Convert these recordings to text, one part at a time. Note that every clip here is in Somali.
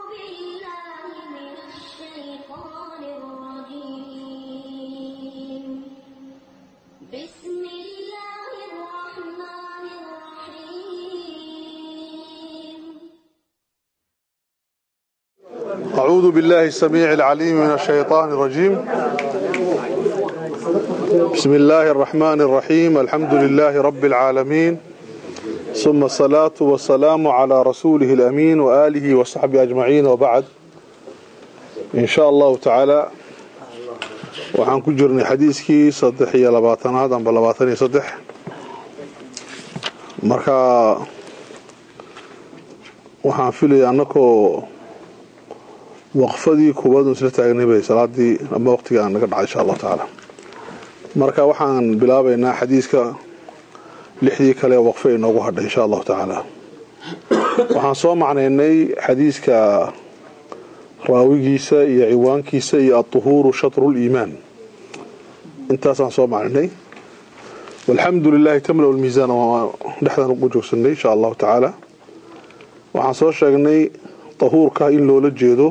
بالله من الشيطان الرجيم بسم الله الرحمن الرحيم أعوذ بالله السميع العليم من الشيطان الرجيم بسم الله الرحمن الرحيم الحمد لله رب العالمين ثم الصلاة والسلام على رسوله الأمين وآله وصحبه أجمعين وبعد إن شاء الله تعالى waxaan ku jirnay xadiiskii saddex iyo labaatanaad amba labaatan iyo saddex marka waxaan filaya annakoo waqfadii koowaad isla taagnay bay salaadii ama waqtiga aan naga dhacay insha allahu tacaala marka waxaan bilaabaynaa xadiiska lixdii kale ee waqfe inoogu hadhay insha allahu tacaala waxaan soo macnaynay xadiiska raawigiisa iyo ciwaankiisa iyo aطuhuuru shatru liimaan intaasaan soo macnaynay walxamdu lilahi tamla lmiisaan dhexdan ugu joogsanay insha allahu tacaala waxaan soo sheegnay tahuurka in loola jeedo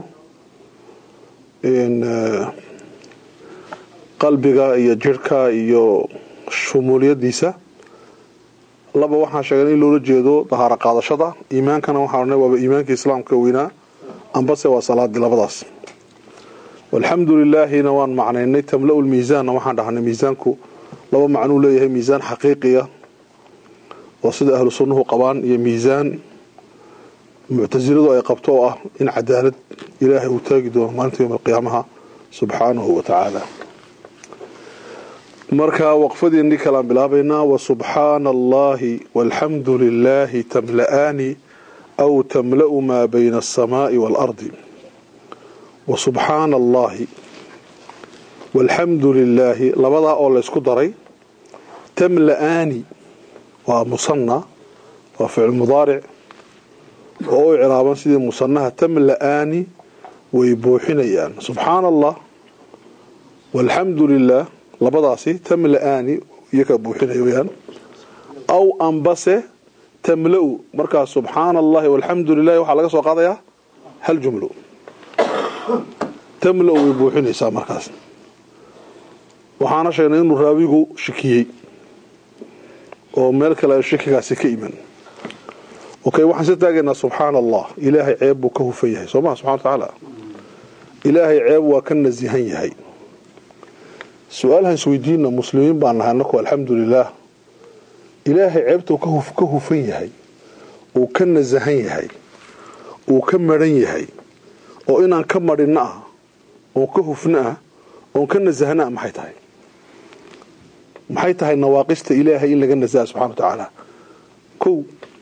qalbiga iyo jirhka iyo shumuuliyadiisa laba waxaan sheegnay in loola jeedo dahaaro qaadashada iimaankana waxaan odhanay waaba iimaanka islaamka weynaa ambase waa salaadii labadaas walxamdu lilaahina waan macnaynay tamla-u lmiisaanna waxaan dhahnay miisaanku laba macnuu leeyahay miisaan xaqiiqiya oo sida ahlu sunnuhu qabaan iyo miisaan muctasiladu ay qabto oo ah in cadaalad ilaahay uu taagi doono maalinta yowm alqiyaamaha subxaanahu wa tacaala marka waqfadiini kalaan bilaabaynaa wasubxaana allahi walxamdu lilaahi tamla'aani aw tamla'u maa bayna alsamaai waalardi wasubxaana allahi walxamdu lilaahi labadaa oo laysku daray tamla'aani waa musanna waa ficil mudaaric oo u ciraaban sidii musanaha tamla'aani way buuxinayaan subxaana allah walxamdu lilah labadaasi tamla'aani iyakaa buuxinaya weyaan aw ambase tamla-u markaas subxaana allahi walxamdu lilahi waxaa laga soo qaadayaa hal jumlo tamla-u way buuxinaysaa markaas waxaana sheegnay inuu raawigu shikiyey oo meel kale ay shikigaasi ka iman okay waxaan soo taagaynaa subxaana allah ilaahay ceeb buu ka hufan yahay soo maha subxana wa tacaala ilaahay ceeb waa ka nasihan yahay su-aalhan isweydiina muslimiin baan nahay annaku alxamdu lilaah ilaahay ceebtuu ka hufan yahay uu ka nasahan yahay uu ka maran yahay oo inaan ka madhinno ah oon ka hufno ah oon ka nasahno ah maxay tahay maxay tahay nawaaqista ilaahay in laga nasaha subxana wa tacaala kow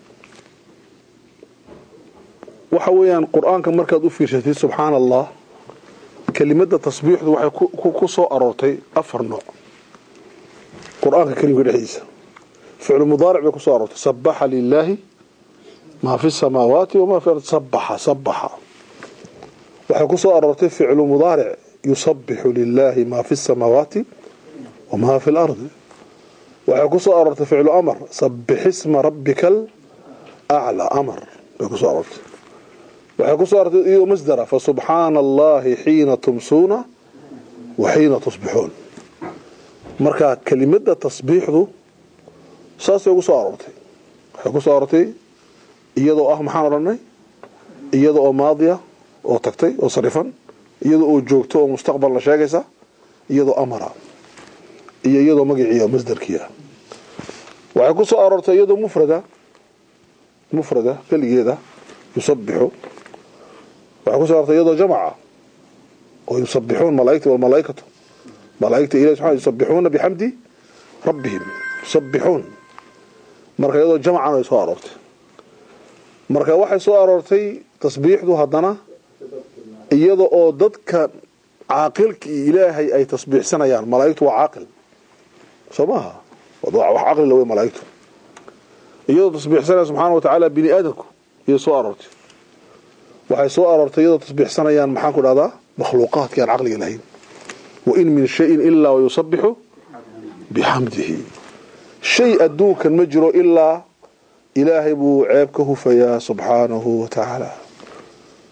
waxa weeyaan qur-aanka markaad u fiirsatid subxaana allah kelimada tasbiixdu waxay ku soo aroortay afar nooc qur-aanka kelimka dhexdiisa ficlu mudaaric bay kusoo aroortay sabaxa lilaahi maa fi samaawaati wamaa fi ardi sabaxa sabaxa waxay kusoo aroortay ficlu mudaaric yusabixu lilaahi maa fi samaawaati wamaa fi lardi waxay kusoo aroortay ficlu amar sabixisma rabbika alaclaa amar bay kusoo aroortay waxay kusoo arortay iyadoo masdara fasubxaana allahi xiina tumsuuna wa xiina tusbixuun marka kelimada tasbiixdu saasay ugu soo aroortay waxay kusoo aroortay iyadoo ah maxaan odhanay iyada oo maadiya oo tagtay oo sarifan iyada oo joogto oo mustaqbalna sheegaysa iyadoo amara iyo iyadoo magaciia masdarkiia waxay kusoo aroortay iyadoo mufrada mufrada keligeeda yusabixu waxay kusoo artay iyadoo jamaca oo yusabixuun malaaigta walmalaaikatu malaaigta ilahi subxana yusabixuuna bixamdi rabbihim yusabixuun marka iyadoo jamcan ay soo aroortay marka waxay soo aroortay tasbiixdu haddana iyada oo dadka caaqilkii ilaahay ay tasbiixsanayaan malaaigtu waa caaqil soo maaha wax caqlila wey malaaigtu iyadoo tasbiixsanaya subxaana wa tacaala bini aadamku iyay soo aroortay waxay soo aroortay iyadoo tasbiixsanayaan maxaan ku dhahdaa makhluuqaadki aan caqliga lahayn wain min shayin ilaa wayusabixu bixamdihi shay adduunkan ma jiro ilaa ilaahay buu ceeb ka hufayaa subxaanahu wa tacaala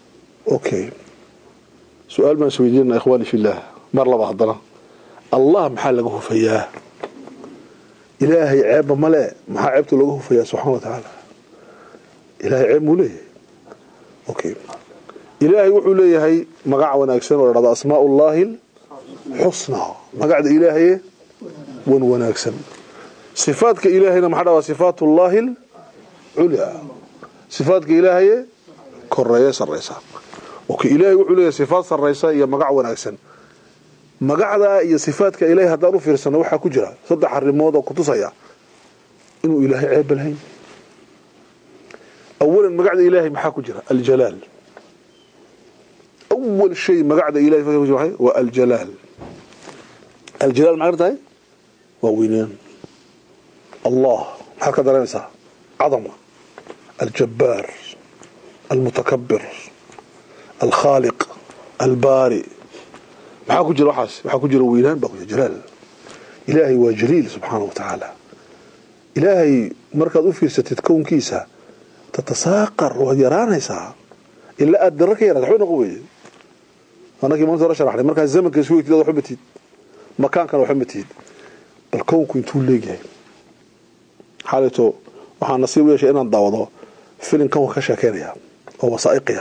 okay su-aal baan isweydiinana ikhwaani fillaah mar laba haddana allah maxaa laga hufayaa ilaahay ceebba male maxaa ceebta looga hufayaa subxana wa tacaala ilahay ceeb muu leeyahay okay ilaahay wuxuu leeyahay magac wanaagsan oo la dhahdo asmaa ullaahi xusnaa magacda ilaahaye wan wanaagsan sifaadka ilaahayna maxaa dhahdaa sifaat ullaahi culyaa sifaadka ilaahaye koreeye sarraysa okay ilaahay wuxuu leeyahay sifaad sarraysa iyo magac wanaagsan magacdaa iyo sifaadka ilaahay haddaan u fiirsano waxaa ku jira saddex arrimood oo kutusaya inuu ilaahay ceebba lahayn awalan magacda ilaahay maxaa ku jira aljalaal awal shay magacda ilahay ku jira waa aljalaal aljalaal maxay tahay waa weynaan allah maxaad ka dareemaysaa cadama aljabbaar almutakabir alkhaaliq albaari maxaa ku jira waxaas waxaa ku jira weynaan baa ku jira jalaal ilaahay waa jaliil subxaana wa tacaala ilaahay markaad u fiirsatid kownkiisa tatasaaqar waad yaraanaysaa ilaa aad dara ka yaraata waxba noqon weye anakii maanta hore sharaxnay markaa zamanka isu wegtid waxba matid makaankana waxba matid bal kownku intuu leegyahay xaalito waxaa nasiib u yeeshay inaan daawado filim kownka ka sheekeynaya oo wasaa'iqiya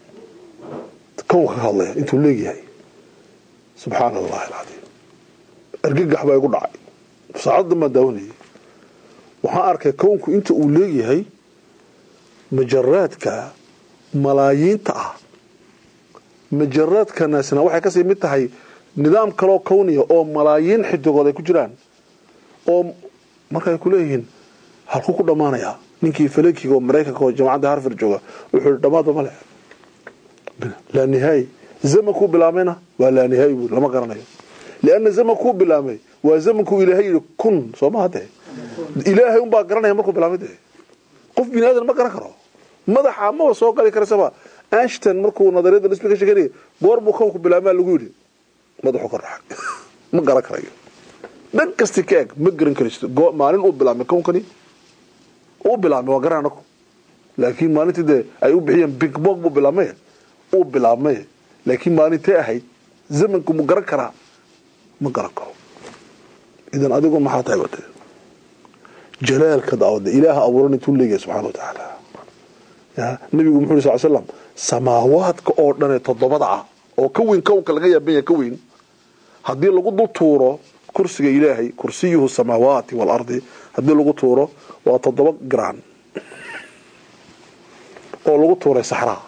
kownka ka hadlaya intuu leegyahay subxaana allahi alcadiim argagax baa igu dhacay saacaddan baan daawanayay waxaan arkay kownku inta uu leegyahay majaraadka malaayiinta ah majaraadkanaasna waxay kasii mid tahay nidaam kaloo kowniya oo malaayiin xidigood ay ku jiraan oo markaay kuleeyihiin halkuu ku dhammaanayaa ninkii falakiga oo maraykanka oo jamacadda harford jooga wuxuu i dhammaadba male laa nihaayi zamankuu bilaabmayna waa laa nihaayi buuri lama garanayo lianna zamankuu bilaabmay waa zamankuu ilaahay yidhi kun soo maha dee ilaahay unbaa garanaya markuu bilaabmay dee qof bini aadan ma garan karo madaxa maba soo gali karasaba ashton markuu nadariyada nisbi ka sheeganaya goor buu kownku bilaabmaa lagu yidhi madaxu ka raxay ma garan karayo dhan kasti ka eg ma garan karaysto maalin uu bilaabmay kownkani uu bilaabmay waa garan anaku laakiin maalintii dee ay u bixiyeen big bog buu bilaabmay uu bilaabmay laakiin maalintee ahayd zamanku mu garan karaa ma garan karo idan adigu maxaa tahay wade jalaalka daawada ilaaha abuuran intuu leeyahay subxana wa tacaala nabigu muxuu yiri sal slam samaawaadka oo dhan ee toddobada ah oo ka weyn kownka laga yaaban yahay ka weyn haddii lagu dul tuuro kursiga ilaahay kursiyuhu samaawaati waalardi haddii lagu tuuro waa toddoba garaan oo lagu tuuray saxraa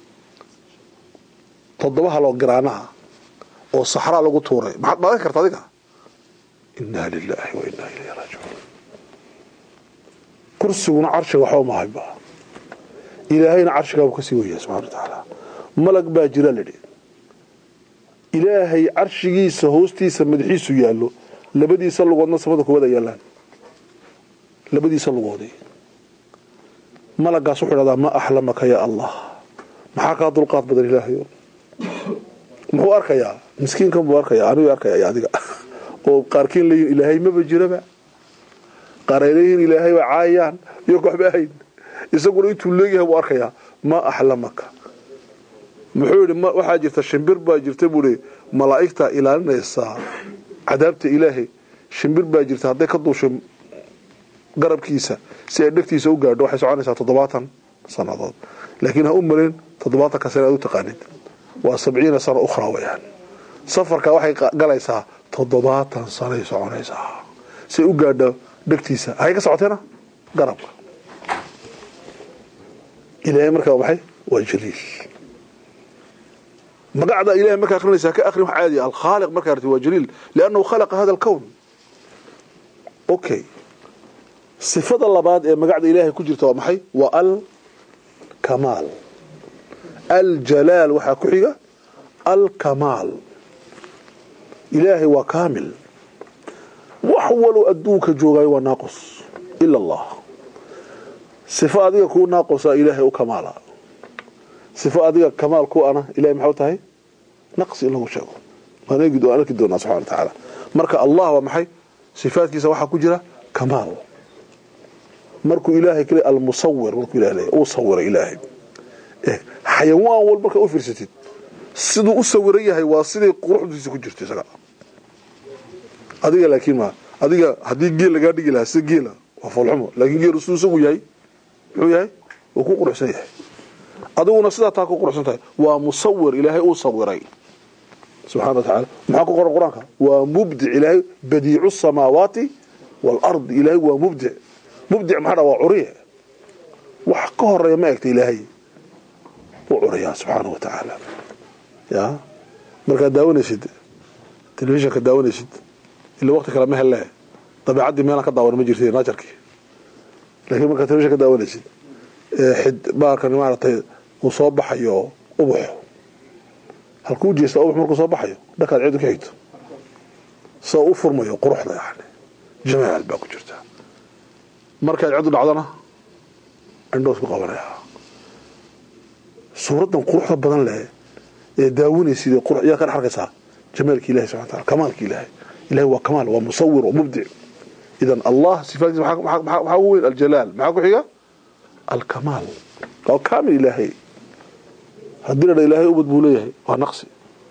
toddoba haloo garaanaha oo saxraa lagu tuuray maxaad dhaadan karta adiga inaa lilaahi wa inaa ilayhi raajicuun kursiguna carshiga waxba mahayba ilaahayna carshigaabu kasii weyah subxana wa tacaala malag baa jira lidhi ilaahay carshigiisa hoostiisa madaxiisu yaallo labadiisa lugoodna samada kuwada yaalaan labadiisa lugooday malagaas wuxuu dhahdaa ma axlamaka yaa allah maxaa kaa dulqaad badan ilaahayo muxuu arkayaa miskiinkan buu arkaya anigu arkaya adiga oo qaarkiin leeyihin ilaahay maba jiraba qaar ay leeyihiin ilaahay waa caayaan iyo waxba ahayn isaguna intuu leeyahay buu arkayaa ma axlamaka muxuu yidhi waxaa jirta shimbir baa jirta buui malaa'igta ilaalinaysaa cadaabta ilaahay shimbir baa jirta hadday ka duusho garabkiisa si ay dhegtiisa u gaadho waxay soconaysaa toddobaatan sannadood laakiin ha u malin toddobaatanka sane aad u taqaanid waa sabciina sano ukhraa weyaan safarka waxay galaysaa toddobaatan sanay soconaysaa si ay u gaadho dhegtiisa hay ka socoteena garabka ilaahay markaa maxay waa jaliil magacda ilahay markaa akrinaysaa ka akrin wax caadi alkhaaliq markaa arti waa jaliil liannahu khalaqa hada alkown okay sifada labaad ee magacda ilaahay ku jirta waa maxay waa alkamaal aljalaal waxaa ku xiga alkamaal ilaahay waa kaamil wax walow adduunka joogaayo waa naaqus ila allah sifo adiga kuu naaqusa ilaahay u kamaala sifo adiga kamaal ku ana ilahay maxau tahay naqsi in lagu sheego waan arki doonaa subxana wa tacaala marka allah waa maxay sifaadkiisa waxaa ku jira kamaal markuu ilaahay kale almusawir markuu ilahay leeyahy uu sawira ilaahay xayawaan wal markaa u fiirsatid siduu u sawiran yahay waa siday quruxdiisa ku jirto isaga adiga laakiin ma adiga haddii geel lagaa dhigi lahaa sida geela waa foolxumo laakiin geelu siduu isagu yahay muxuu yahay wuu ku quruxsan yahay adiguna sidaa taa ku quruxsan tahay waa musawir ilaahay uu sawiray subxana wa tacaala maxaa ku qoran qur-aanka waa mubdic ilaahay badiicu samaawaati waalardi ilaahay waa mubdic mubdic maxaa dha waa curiye wax ka horeeya ma egta ilaahay u curiyaa subxaana wa tacaala ya markaad daawanaysid telefishinka daawanaysid ila waqti kale ma hele dabeecaddii meelaan ka daawan ma jirti naajarkii laakiin markaad telefishin ka daawanaysid xid baalkan maaragtay uu soo baxayo ubax halkuu jeesta ubax markuu soo baxayo dhankaad ciidu ka xigto soo u furmayo quruxda yani jamaal baa ku jirta markaad ciddu dhacdana indhoos ku qabanaya suuraddan quruxda badan leh ee daawanaysid yaa ka dhex arkaysaa jamaalka ilahi subxana wataala kamaalka ilaahay ilahay waa kamaal waa musawir waa mubdic idan allah sifaatiisa maxaa ugu weyn aljalaal maxaa ku xiga alkamaal waa kaamil ilaahay haddii la dha ilaahay ubad buu leeyahay waa naqsi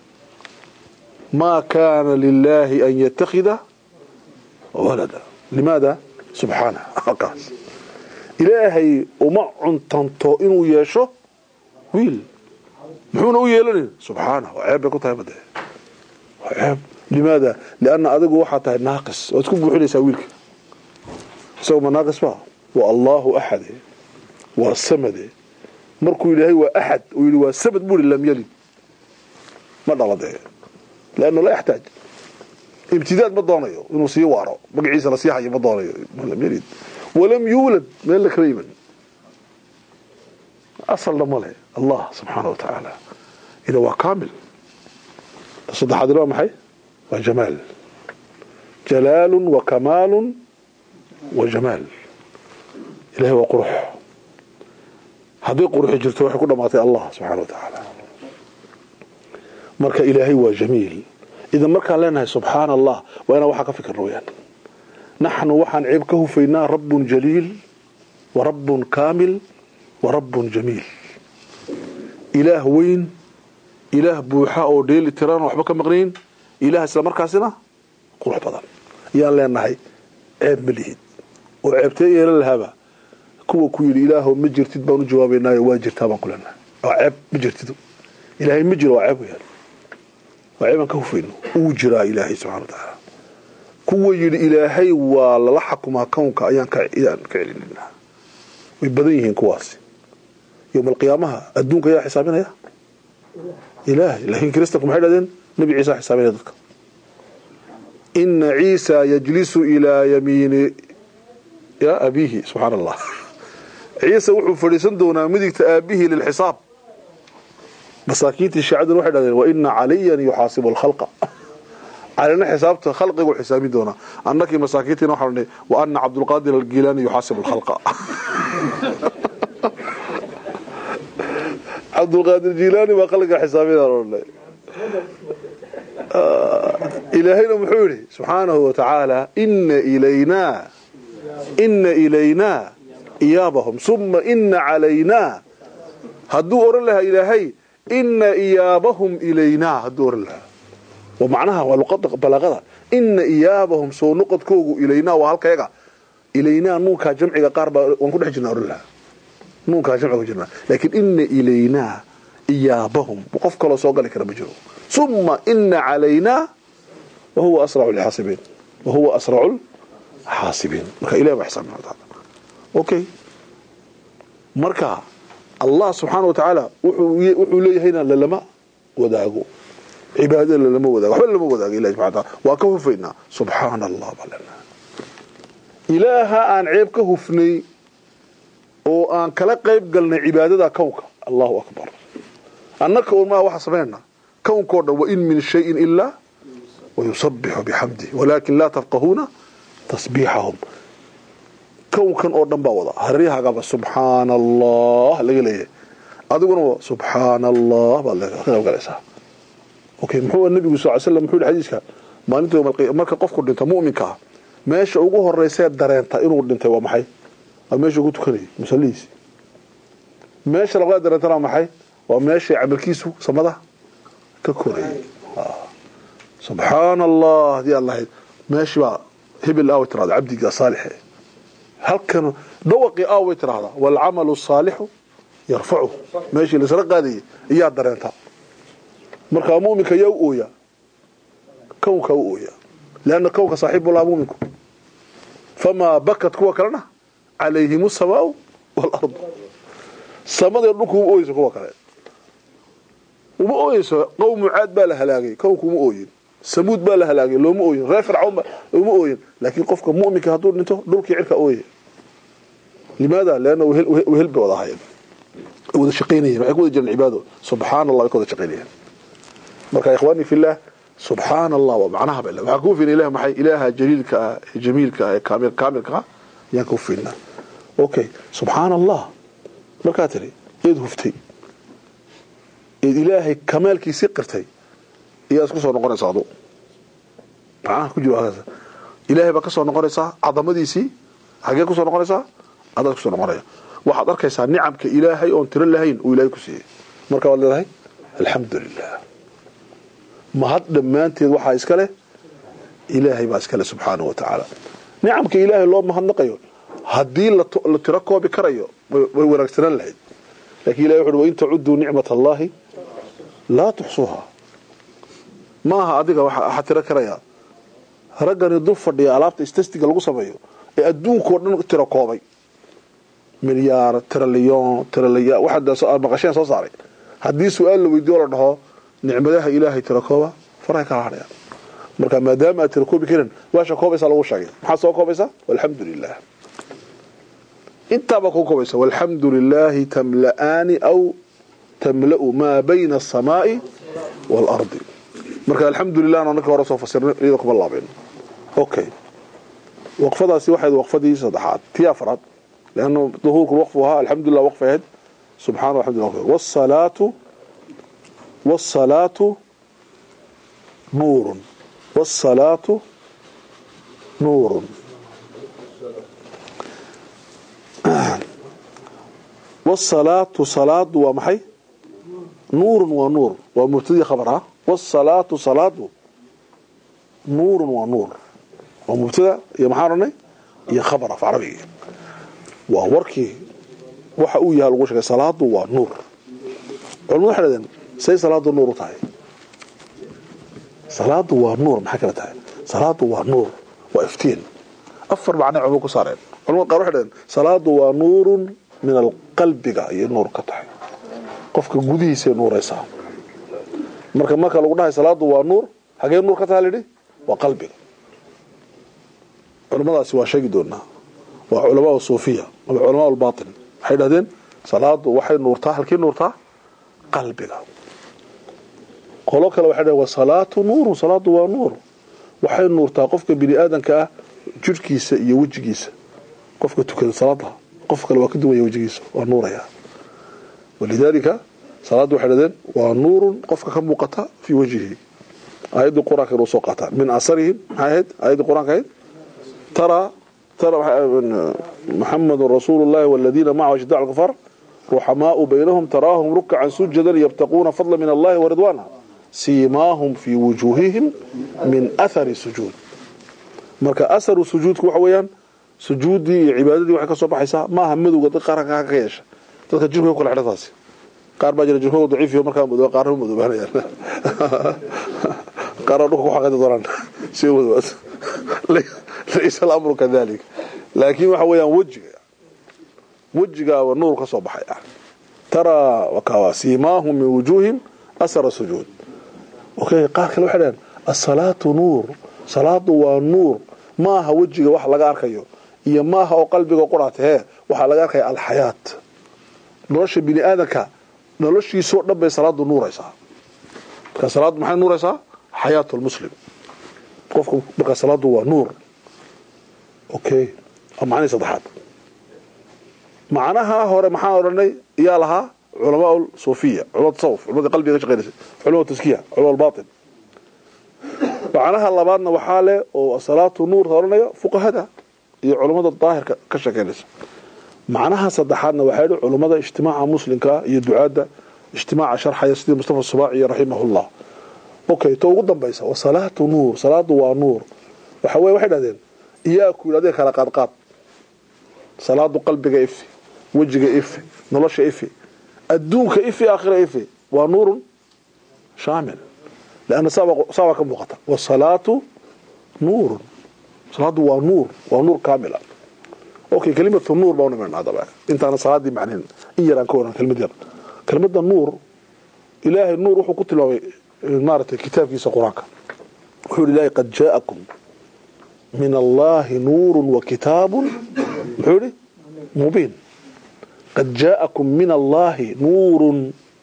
maa kaana lilaahi an yattakhida walada limaada subxaana halkaas ilaahay uma cuntanto inuu yeesho wiil muxuuna u yeelanin subxaana waa ceeb bay ku tahay made waa ceeb limaada lianna adigu waxaa tahay naaqis waad isku buuxinaysaa wiilka isago ma naaqis ba waa allahu axade waa samade markuu ilaahay waa axad uu yidhi waa samad buu yihi lam yalid ma dhala dee lianna la yaxtaaj ibtidaad ma doonayo inuu sii waaro magaciisa lasii hayo ma doonayo lam yalid walam yuulad meel la kala yiman asalna male allah subxaana wa tacaala ida waa kaamil saddexaad waa maxay waa jamaal jalaalun wa kamaalun wa jamaal ilahay waa qurux haddii quruxi jirto waxay ku dhamaatay allah subxana wa tacaala marka ilaahay waa jamiil idan markaan leenahay subxaana allah waa inaan waxaa ka fikirno weyaan naxnu waxaan ceeb ka hufaynaa rabbun jaliil wa rabbun kaamil wa rabbun jamiil ilaah weyn ilaah buuxa oo dheeli tiran waxba ka maqnayn ilaah isla markaasina qurux badan ayaan leenahay ceeb ma lihid oo ceebtee yeelan lahaaba kuwa ku yidhi ilaahow ma jirtid baan u jawaabaynaayo waa jirtaa baan ku leenahay waa ceeb ma jirtid ilaahay ma jiro waa ceeb weyaan waa ceeb aan ka hufayno uu jiraa ilaahay subxana wa tacaala kuwa yidhi ilaahay waa lala xakumaa kownka ayaan ka celinina way badan yihiin kuwaasi yowma alqiyaamaha adduunka ayaa xisaabinaya ilaahay laakiin kiristanku maxay dhahdeen nebi ciisa xisaabinaya dadka ina ciisa yajlisu ilaa yamiini ya abiihi subxaana allah ciise wuxuu fadhiisan doonaa midigta aabihii lilxisaab masaakiintii shaacaduna waxay dhahdeen waina caliyan yuxaasibu alkhalqa calina xisaabta khalqigu xisaabin doonaa annakii masaakiintiina waxaa dhanay wa ana cabdulqaadir algilaani yuxaasibu alkhalqa cabdulqaadir jilaani baa khalqiga xisaabinaan odhanay ilaahayna muxuu yidhi subxaanahu wa tacaala ina ilaynaa ina ilaynaa iyaabahum suma ina calaynaa hadduu oran lahaa ilaahay ina iyaabahum ilaynaa hadduu oran lahaa waa macnaha waa luqada balaaqada ina iyaabahum soo noqodkoogu ilaynaa waa halkayaga ilaynaa nuunkaa jamciga qaar baa waan ku dhex jirnaa oran lahaa nuunkaa jamciga ku jirnaa laakiin ina ilaynaa iyaabahum qof kaloo soo gali kara ma jiro suma ina calaynaa wahuwa asracu lxaasibiin wahuwa asracu lxaasibiin marka ilahi baa xisaabina wa taala okay marka allah subxaana wa tacaala wuxuu leeyahayna lalama wadaago cibaadada lalama wadaago waxba lalama wadaago ilahi subxana taala waa ka hufaynaa subxaana allah baa leenaha ilaaha aan ceeb ka hufnay oo aan kala qayb galnay cibaadada kownka allahu akbar annaka un maa waxa samaynaa kownkao dhan wain min shayin ilaa wayusabixu bixamdih walaakin laa tafqahuuna tasbiixahum kownkan oo dhan baa wada haryahagaba subxaana allah laga leeyahay adiguna subxaana allah baad ka qayb galaysaa okay muxuu nabigu sal ly slam muxuu yihi xadiiska maalinta yowma marka qofku dhinto mu'minka ah meesha ugu horeysee dareenta inuu dhintay waa maxay waa meesha ugu tukanayay musallihiisi meesha labaad dareentana waa maxay waa meeshay camalkiisu samada ka korayay subxaana allah haddii aan lahayd meeshii baa hebel aaway tirahda cabdiga saalixe halkan dhawaqii aaway tirahdaa waalcamalu saalixu yarfacu meeshii laisla qaadayay iyaa dareentaa markaa muminka yaa u ooyaa kownka u ooyaa leanna kownka saaxiibu laha muminku famaa bakat kuwa kalena calayhim asamaau waalardu samadee dhulku uma ooyeyso kuwa kale uma ooyeyso qowmu caad baa la halaagay kownku uma ooyin samuud baa la halaagay looma ooyin reer fircawn ba uma ooyin laakiin qofka muminka hadduu dhinto dhulkii cirka ooyaya limaada leanna wehel bay wada ahaayeen wada shaqaynayeen waxay ku wada jireen cibaado subxaana allah way ka wada shaqaynayeen marka ikhwaani fillah subxaana allah waa macnaha bale waxaa kuu fiina ilaah maxay ilaaha jaliilka ah ee jamiilka ah ee kaamil kaamilka ah ayaan kuu fiinaa okay subxaana allah markaa tiri eed huftay eed ilaahay kamaalkiisii qirtay iyaa isku soo noqonaysa adu macnaha ku jiro halkaas ilaahay baa ka soo noqonaysaa cadamadiisii xagee ku soo noqonaysaa adaad ku soo noqonaya waxaad arkaysaa nicamka ilaahay oon tiro lahayn uu ilaahay ku siiyey marka waad leedahay alxamdu lilah mahad dhammaanteed waxaa iska leh ilaahay baa iska leh subxaana wa tacaala nicamka ilaahay loo mahadnaqayo haddii la tiro koobi karayo way wanaagsanaan lahayd lakin ilahay wuxu uhi wain tacuduu nicmat allahi laa tuxsuuha maaha adiga waxaa tiro karayaa raggani dul fadhiya alaabta stestiga lagu sameeyo ee adduunkao dhan tiro koobay milyaar trilyon trilya waxaad maqasheen soo saaray haddii su-aal la weydiyo la dhaho nicmadaha ilaahay tiro kooba farahay kala hadhayaan marka maadaama aad tiro koobi karin waasha koobaysaa lagu sheegay maxaad soo koobaysaa walxamdu lilah intaabaa kuu koobaysa walxamdu lilaahi tamla'aani aw tamla'u maa bayna asamaai waalardi marka alxamdu lilahna ninka hore soo fasirnay iyada kuma laabeen okay waqfadaasi waxayd waqfadii saddexaad tii afraad leanna duhuurku waqfu ahaa alxamdulilah waqfi ahayd subxana alxamdulillah wasalaatu wasalaatu nuurun wasalaatu nuurun wasalaatu salaadu waa maxay nuurun waa nuur waa mubtadii khabar ah wasalaatu salaadu nuurun waa nuur waa mubtada iyo maxaan odhanay iyo khabar af carabiga waa warkii waxa uu yahay lagu sheegay salaadu waa nuur culamadu waxay dhahdeen say salaadu nuur u tahay salaadu waa nuur maxay kala tahay salaadu waa nuur waa iftiin afar macnay culamadu ku saareen culamada qaar waxay dhahdeen salaadu waa nuurun min alqalbiga ayay nuur ka tahay qofka gudihiisay nuuraysaa marka marka lagu dhahay salaadu waa nuur hagee nuur ka taha lidhi waa qalbiga culamadaasi waa sheegi doonaa waa culamaa suufiya ama culamaa lbatin waxay dhahdeen salaadu waxay nuurtaa halkii nuurtaa qalbiga qolo kale waxay dhaheen wasalaatu nuurun salaadu waa nuur waxay nuurtaa qofka bini aadanka ah jirhkiisa iyo wejigiisa qofka tukada salaada qof kale waa ka duwaya wejigiisa waa nuuraya walidaalika salaaddu waxay dhahdeen waa nuurun qofka ka muuqata fii wajhihi aayaddii qur-aanka inuu soo qaataa min asarihim maxay ahayd aayaddii qur-aanka ahayd taraa محمد رسول الله والذين معه أشداء الكفار رحماء بينهم تراهم ركعا سجدا يبتقون فضلا من الله ورضوانا سيماهم في وجوههم من أثر السجود marka asaru sujuudku waxa weeyaan sujuudii iyo cibaadadii waxay ka soo baxaysaa maaha madowga dad qaar ka yeesha dadka jirkooda kala xidhataasi qaar baa jira jirkooda daciif iyo markaa madow qaarna madoobaanayaan qaar dhulka ku xaqayda doonaan si madoobaad laysa alamru kadalik laakiin waxa weeyaan wejiga wejigaaba nuur ka soo baxay ah taraa wakawa siimaahum min wujuuhim asara sujuud okay qaar kale waxay dhaheen asalaatu nuur salaadu waa nuur maaha wejiga wax laga arkayo iyo maaha oo qalbiga quraata hee waxaa laga arkaya alxayaat nolosha bini aadanka noloshiisoo dhan bay salaadu nuuraysaa marka salaadu maxay nuuraysaa xayaat lmuslim qofka marka salaadu waa nuur okay macnihii saddexaad macnaha hore maxaan odhanay iyaa lahaa culamaa suufiya culama tasawuf culamada qalbiga ka shaqeynaysa culama taskiya culama albaatin macnaha labaadna waxaa leh oo salaatu nuur odhanaya fuqahada iyo culammada daahirka ka sheekeynaysa macnaha saddexaadna waxaa yidhi culammada ijtimaaca muslimka iyo ducaadda ijtimaaca sharxaya sidii mustafa subaaci raximahullah okay to ugu dambaysa wa salaatu nuur salaadu waa nuur waxa weye waxay dhahdeen iyaaku yidhahdeen kala qaadqaad salaadu qalbiga ifi wejiga ifi nolosha ifi adduunka ifi aakhira ifi waa nuurun shaamil lanna saabaa ka muuqata wasalaatu nuurun salaadu waa nuur waa nuur kaamila okay kelimatu nuur baa unimanaa daba intaana salaadii macnin in yaraan ka waran kelimad yar kelimada nuur ilaahay nuur wuxuu ku tilmaamay maaragtay kitaabkiisa qur-aanka wuxuu yihi ilaahay qad jaa'akum min allahi nuurun wa kitaabun muxuu yihi mubiin qad jaa'akum min allahi nuurun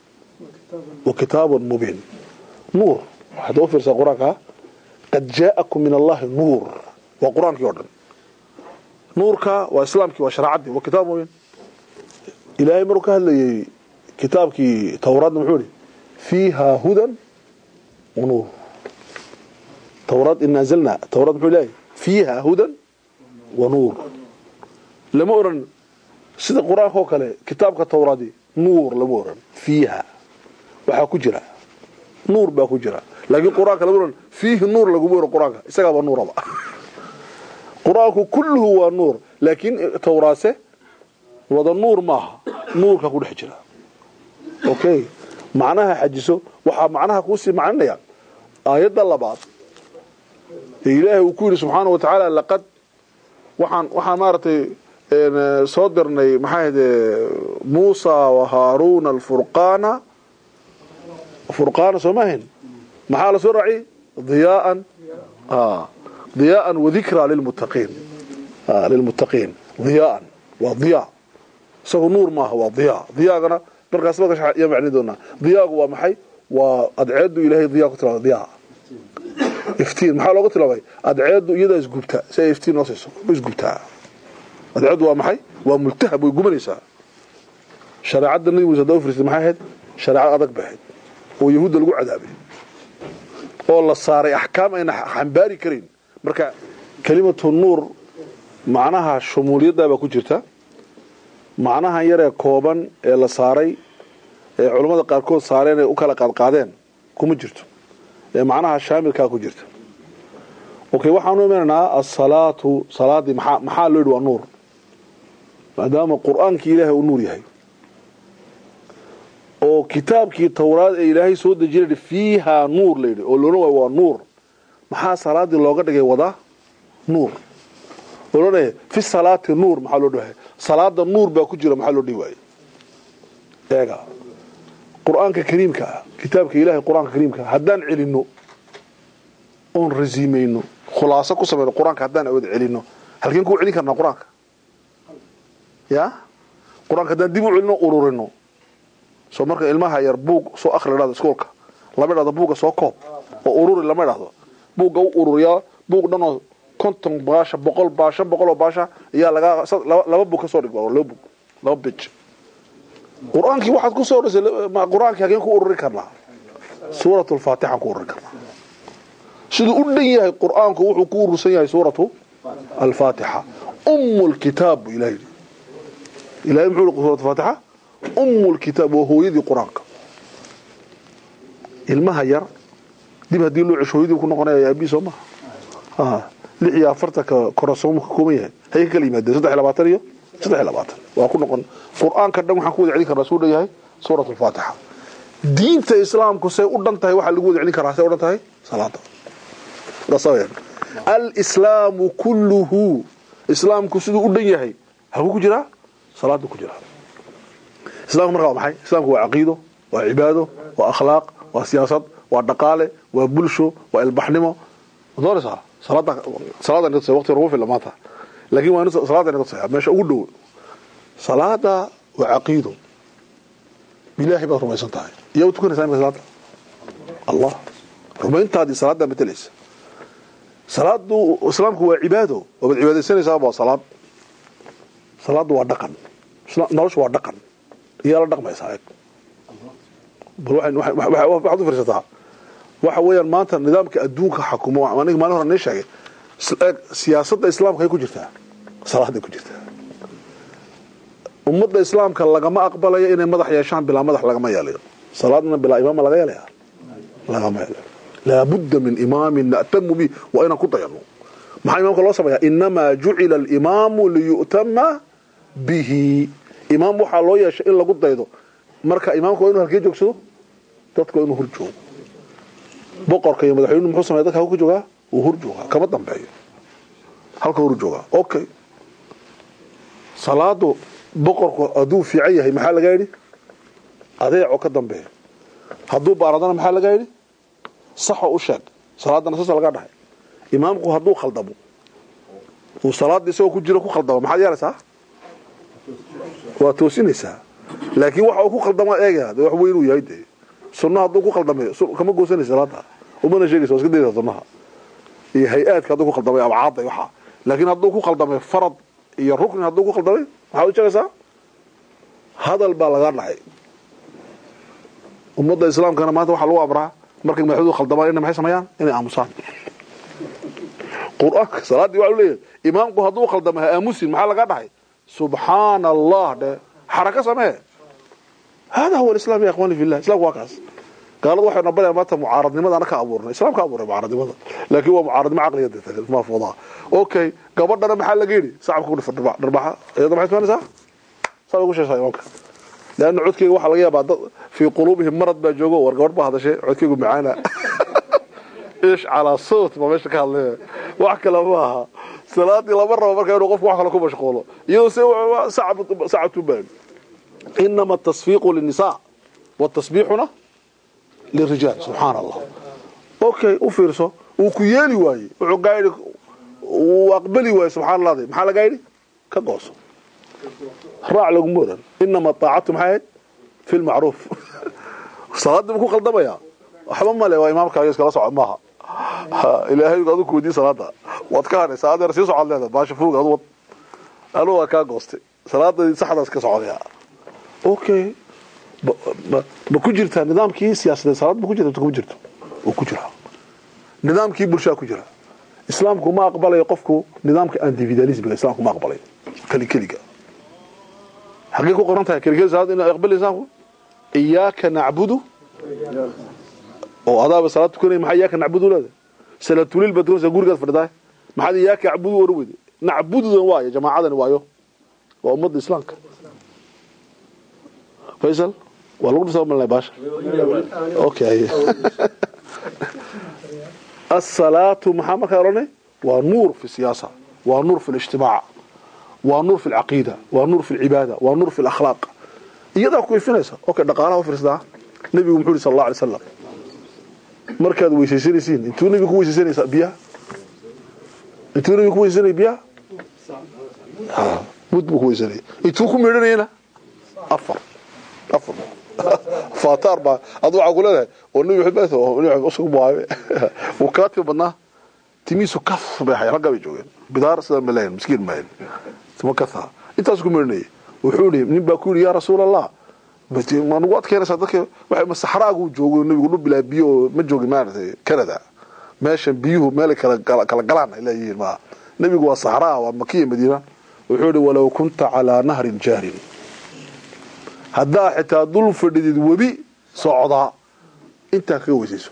wa kitaabun mubiin nuur waxaad u fiirsaa qur-aanka qad jaa'akum min allahi nuur waa qur-aankii oo dhan nuurka waa islaamkii waa shareecadii waa kitaab mubiin ilaahay maruu ka hadlayay kitaabkii towraadna muxuu yihi fiiha hudan wa nuur towraad in anzalna towraad muxuu leeyahay fiiha hudan wa nuur lama oran sida qur-aanka oo kale kitaabka towraadi nuur lama oran fiiha waxaa ku jira nuur baa ku jira laakiin qur-aanka lama oran fiihi nuur laguma oran qur-aanka isagaaba nuuraba qur-aanku kulluhu waa nuur laakiin towraase wada nuur maaha nuurka ku dhex jira okay macnaha xajiso waxaa macnaha kuusii macninaya aayadda labaad ee ilaahay uu ku yidhi subxaana wa tacaala laqad waxaan waxaan maaragtay soo dirnay maxaa ahde muusa wa haaruuna alfurqaana furqaana soo maahayn maxaa la soo raaciyey diyaaan diyaaan wadikra lilmuttaqiin lilmuttaqiin diyaaan waa diyaa isagu nuur maaha waa diyaa diyaagana markaas yaa macni doonaa diyaagu waa maxay waa adceedu ilaahay diyaa ku tilmaamay diyaa iftiin maxaa looga tilmaamay adceedu iyadaa isgubta si ay iftiin noo siiso way isgubtaa adceedu waa maxay waa multahab way gubanaysaa shareecadda nabi muuse hadaa u firsay maxay ahayd shareecad adag bay ahayd oo yahuudda lagu cadaabay oo la saaray axkaam ayna xambaari karayn marka kelimatu nuur macnaha shumuuliyaddaa baa ku jirta macnahan yaree kooban ee la saaray ee culammada qaarkood saareen ee u kala qaadqaadeen kuma jirto ee macnaha shaamilkaa ku jirta okay waxaanu imanaynaa asalaatu salaadii maxaa maxaa loo yidhi waa nuur maadaama qur-aankii ilaahay uu nuur yahay oo kitaabkii towraad ee ilaahay soo dejinay fiihaa nuur layidhi oo loona waayo waa nuur maxaa salaadii looga dhigay wada nuur oo loo dhahaya fi salaati nuur maxaa loo dhahay salaada nuur baa ku jira maxaa loo dhihi waaye eega qur-aanka kariimka ah kitaabka ilaahay qur-aanka kariimka ah haddaan celinno oon rasiimayno khulaaso ku samayno qur-aanka haddaan awad celinno halkeen ku celin karnaa qur-aanka ya qur-aanka haddaan dib u celino ururino soo marka ilmaha yar buug soo akhri dhahdo iskoolka lama dhahdo buugga soo koob oo ururi lama dhahdo buugga u ururiyaa buug dhanoo konton baasha boqol baasha boqol oo baasha ayaa laga laba buug ka soo dhigba laba buug laba bij qur-aankii waxaad ku soo dhisay qur-aankii hageen ku ururi karnaa suuratu alfaatixaan ku ururi karnaa siduu u dhan yahay qur-aanku wuxuu ku urursan yahay suuratu alfaatixa umu lkitaab buu ilahay yidhi ilahay muxuu yihi suuratu faatixa umu lkitaab waa hooyadii qur-aanka ilmaha yar dib haddii loo cesho hooyadii ku noqonaya aabii soo maha lix iyo afartanka korasoomu ka kooban yahay hay ka kala yimaadeen saddex iyo labaatan iyo saddex iyo labaatan waa ku noqon qur-aanka dhan waxaan ku wada celin karnaa suu dhan yahay suurat alfaatixa diinta islaamku say u dhan tahay waxaa lagu wada celin karaa say u dhan tahay salaada alislaamu kulluhu islaamku siduu u dhan yahay halkuu ku jiraa salaada ku jiraa islamku marka waa maxay islamku waa caqiido waa cibaado waa akhlaaq waa siyaasad waa dhaqaale waa bulsho waa ilbaxnimo doonaysaa salaada salaada inta waqti ugu filan maanta laakiin waa salaada inta tusaya meesha ugu dhow salaada waa caqiido bilaahi baad rumaysan tahay yaa u tukanaysaa imika salaada allah rumayntaadii salaada matelaysa salaadu islaamku waa cibaado waabaad cibaadaysanaysaa waa salaad salaadu waa dhaqan noloshu waa dhaqan iyaa la dhaqmaysaa eeg bal waxaad u fiirsataa waxa weeyaan maanta nidaamka adduunka xakumo aniga maalin hore nii sheegay siyaasadda islaamka ay ku jirtaa salaaday ku jirtaa ummadda islaamka lagama aqbalayo inay madax yeeshaan bilaa madax lagama yeelayo salaadna bilaa imaama laga yeelaya lagama yeelaya laabudda min imaamin na'tamu bi waa inaan ku dayano maxaa imaamka loo sameeyaa inamaa jucila alimaamu liyu'tama bihi imaam waxaa loo yeeshay in lagu daydo marka imaamka waa inuu halkee joogsado dadka waa inuu hor joogo boqorka iyo madaxweynuhu muxuu sameeya dadka halku ka joogaa wuu hor joogaa kama dambeeyo halka hor joogaa okay salaadu boqorku hadduu fiican yahay maxaa laga yidhi adeeco ka dambeeyo hadduu baaradana maxaa laga yidhi saxo u sheeg salaadana saasa laga dhahay imaamku hadduu khaldamo uu salaada isagoo ku jiro ku khaldamo maxaad yeelaysaa waa toosinaysaa laakiin waxa uu ku khaldama eegaya de wax weyn uu yahay dee sunna hadduu ku khaldamay kama goosanaysa salaada umana sheegaysa waa iska dayda sunnaha iyo hay-aadka hadduu ku khaldamay abcaadda iyo waxaa laakiin hadduu ku khaldamay farad iyo rukni hadduu ku khaldamay maxaad u sheegaysaa hadal baa laga dhacay ummadda islaamkana maanta waxaa lagu amraa markay madaxdoodu khaldamaan inay maxay sameeyaan inay aamusaan qur-aanka salaaddii waxaa leeyahay imaamku hadduu khaldama ha aamusin maxaa laga dhahay subxaana allah dhe xaraka samee hada huwa alislam ya ikhwani fillah islamku waa kaas gaaladu waxay nabarayaan maanta mucaaradnimada ana ka abuurnay islam ka abuuray mucaaradnimada laakiin waa mucaaradnimo caqliya de ma fudaa okay gabadhana maxaa laga yidhi sacabka ku dhifa dharbaxa iyada maxay samaynaysaa saa ugu sheegaysaa imaamka لأن عدكي waxa laga yaabaa dad fi qulubihim marad baa joogo war gabadh baa hadashay codkaygu macaana ish ala sawt ma meesha ka hadlay wax kale ma aha salaadii laba rabo marka inuu qofku wax kale ku mashquulo iyadoo se sacab sacabtu baan inama التصفيق للنساء والتسبيحنا للرجال سبحان الله اوكي وفيرسو وكيالي واي وعقايد واقبلي واي سبحان الله دي maxaa laga yiri ka gooso raac lagu muran inama taacatu maxay fi lmacruuf salaada ma ku khaldamaya waxba male waa imaamkaaga iskala socod maaha ilaahay adu kuweydiin salaada waad ka hadhay salaada sii socod leeda baasha fuug adu wad anu waa kaa goostay salaada saxdaas ka socodaya okay ma ku jirtaa nidaamkii siyaasadeed salaad ma ku jirta kuma jirto oo ku jira nidaamkii bulshaa ku jira islaamku ma aqbalayo qofku nidaamka individualismiga islaamku ma aqbalayo keli keliga حقيقة قرنتها كرجال هذا إن أقبل إنسانه إياك نعبد أو هذا بصلاة تكون ما إياك نعبد ولا سلا تولي البدرون سجور قد فردا ما حد إياك يعبد ورويد نعبد ذا يا جماعة ذا وايو وأمد الإسلام فيصل والله بس من الله باش أوكي الصلاة محمد كاروني ونور في السياسة ونور في الاجتماع ونور في العقيدة ونور في العبادة ونور في الأخلاق إيضا كوي فينيسا أوكي دقالها وفرسدا نبي محمد صلى الله عليه وسلم مركز ويسيسينيسين انتو نبي كوي سيسينيسا بيها انتو نبي كوي سيسيني بيها ها مد بكوي سيسيني انتو كوي ميرانينا أفر أفر فاتار با أضوع أقول لها والنبي يحب أثه والنبي يحب أسق بواعي وكاتب بناه timiisu kaf bay ahay ragga bay joogeen bidaar sida malayn miskiin maayn timo kafa intaas ku mirnay wuxuu yiri nin baa ku yiri yaa rasuul allah bati ma nugu adkeynaysaa dadka waxay masaxraagu joogo nabigu dhul bilaa biyo ma joogin maaragtay kanada meesha biyuhu meel kala kala galaan ay leeyihiin ma nabigu waa saxraa waa makiya madiina wuxuu yiri walaw kunta calaa nahrin jaarin haddaa xitaa dul fadhidid webi socdaa intaa kaga weysayso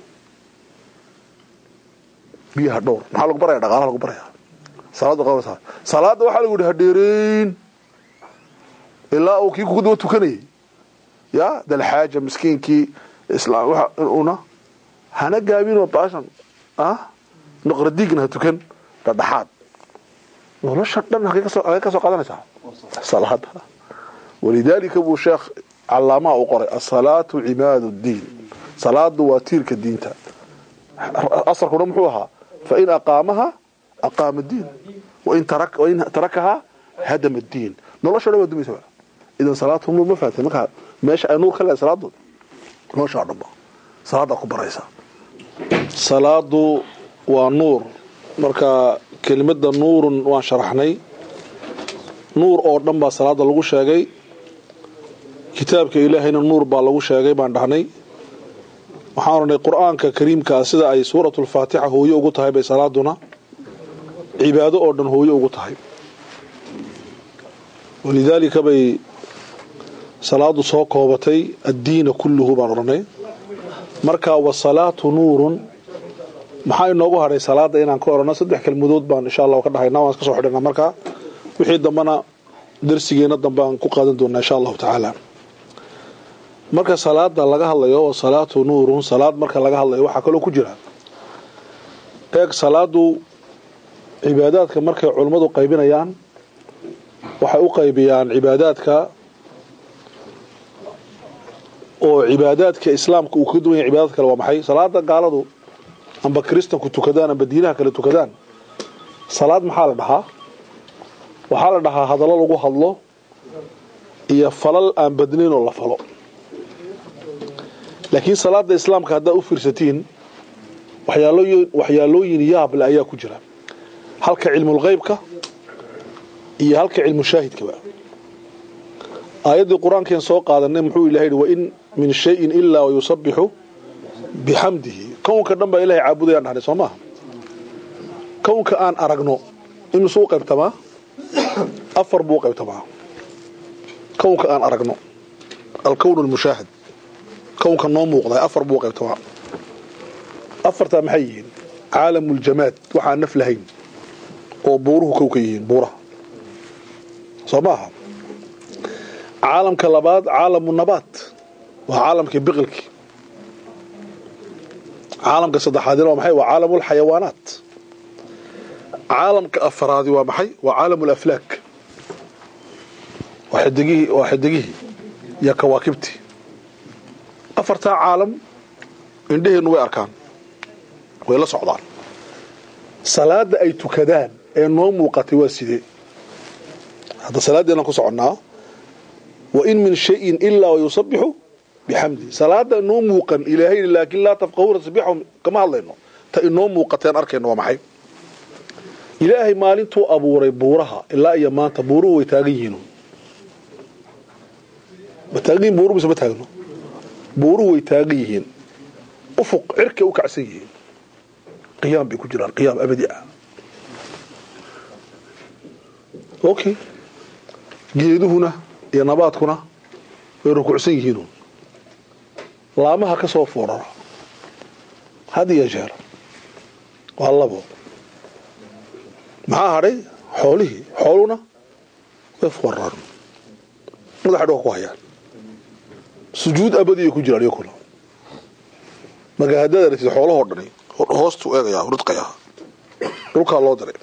biyaha dhowr maxaa lagu baraya dhaqaalaha lagu baraya salaada qabanaysaa salaada waxaa lagu yidhi hadheereyn ilaa uu kii kugu daba tukanayay ya dalxaaja miskiinkii islaam waxa una hana gaabinoo baashan ah noqradiigna ha tukan dhadhaxaad nolosha dhan hagee kasoo hagee kasoo qaadanaysaa salaada walidaalika buu sheekh callaamaa u qoray asalaatu cimaadu ddiin salaadu waa tiirka diinta asalkuna muxuu ahaa fain aqaamaha aqaama diin wain wain tarakahaa hadama diin nolosha dhan waa dumaysa idan salaatu nuur ma fahatay markaa meesha ay nuur ka leedahay salaadu noloshaa dhanba salaadaa ku baraysa salaadu waa nuur marka kelimada nuurun waan sharaxnay nuur oo dhan baa salaada lagu sheegay kitaabka ilaahayna nuur baa lagu sheegay baan dhahnay waxaan oranay qur-aanka kariimkaa sida ay suuratu lfaatixa hooyo ugu tahay bay salaaduna cibaado oo dhan hooyo ugu tahay walidaalika bay salaadu soo koobatay addiina kulluhu baan odhanay marka wasalaatu nuurun maxaa inoogu hadhay salaada inaan ka odhano saddex kelmadood baan insha allah ka dhahayna waan iska soo xidhana markaa wixii dambena darsigeena dambe aan ku qaadan doonaa insha allahu tacaala marka salaada laga hadlayo wasalaatu nuurun salaad marka laga hadlayo waxaa kaloo ku jira eeg salaadu cibaadaadka markay culummadu qaybinayaan waxay u qaybiyaan cibaadaadka oo cibaadaadka islaamka uu kaga duwan yahay cibaadaad kale waa maxay salaada gaaladu amba kristanku tukadaan amba diinaha kale tukadaan salaad maxaa la dhahaa waxaa la dhahaa hadallo lagu hadlo iyo falal aan badnayn oo la falo laakiin salaada islaamka haddaad u fiirsatiin waxyaalooyin waxyaalooyin yaable ayaa ku jira halka cilmulqeybka iyo halka cilmu shaahidkaba aayaddii qur-aankeen soo qaadanay muxuu ilahay yidhi wain min shayin ilaa wayusabixu bixamdihi kownka dhan baa ilahay caabudayaan dhahnay soo maaha kownka aan aragno imisuu qaybtamaa afar buu qaybtamaa kownka aan aragno alkown almushaahad kownka noo muuqda afar buu qaybtamaa afartaa maxay yihiin caalamuljamaad waxaan naf lahayn oo buuruhu kow ka yihiin buuraha soo maaha caalamka labaad caalamu nabaat waa caalamkii biqilkii caalamka saddexaadina waa maxay waa caalamu lxayawaanaat caalamka afaraadi waa maxay waa caalamu laflaak waa xidigihii waa xidigihii iyo kawaakibtii afartaa caalam indheheennu way arkaan way la socdaan salaada ay tukadaan ee noo muuqatay waa sidee hadda salaaddeenaan ku soconnaa wain min shayin ilaa wayusabixu bixamdi salaada inoo muuqan ilaahay laakiin laa tafqahuuna tasbiixahum kama hadlayno ta inoo muuqateen arkayno waa maxay ilaahay maalintuu abuuray buuraha ilaa iyo maanta buuruhu way taagan yihiin ma taagan yihin buuruhu mise ma taagno buuruhu way taagan yihiin ufuq cirkay u kacsan yihiin qiyaam bay ku jiraan qiyaam abadi ah okay geeduhuna iyo nabaadkuna way rukuucsan yihiinu laamaha ka soo foorara had iyo jeer waa labo maxaa hadhay xoolihii xooluna way fooraraan madaxa dhulka ku hayaan sujuud abadiya ku jiraan iyakuna marka haddaad aragtid xoolahoo dhani hoostuu eegayaa ridqayaa dhulkaa loo diray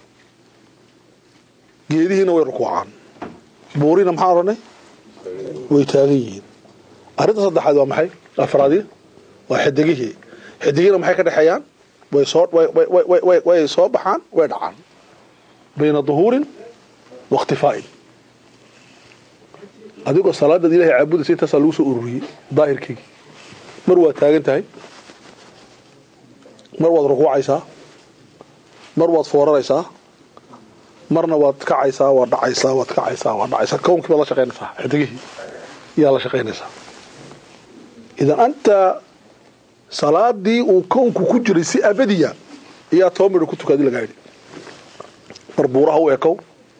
geedihiina way rukuucaan buurina maxaan odhanay way taagan yihiin arrinta saddexaad waa maxay afraadi waa xidigihii xidigiina maxay ka dhexeeyaan way soo way soo baxaan way dhacaan bayna duhuurin wa ikhtifaa'in adigoo salaadaad ilahay caabudaysa intaasaa lagu soo ururiyey daahirkeygii mar waad taagan tahay mar waad rukuucaysaa mar waad fooraraysaa marna waad kacaysaa waad dhacaysaa waad kacaysaa waad dhacaysaa kownkii baad la shaqaynaysaa xidigihii yaa la shaqaynaysaa idan anta salaadii uu kownku ku jiray si abadiya ayaa toban midho ku tukaadi lagaa yidhi mar buuraha u ekow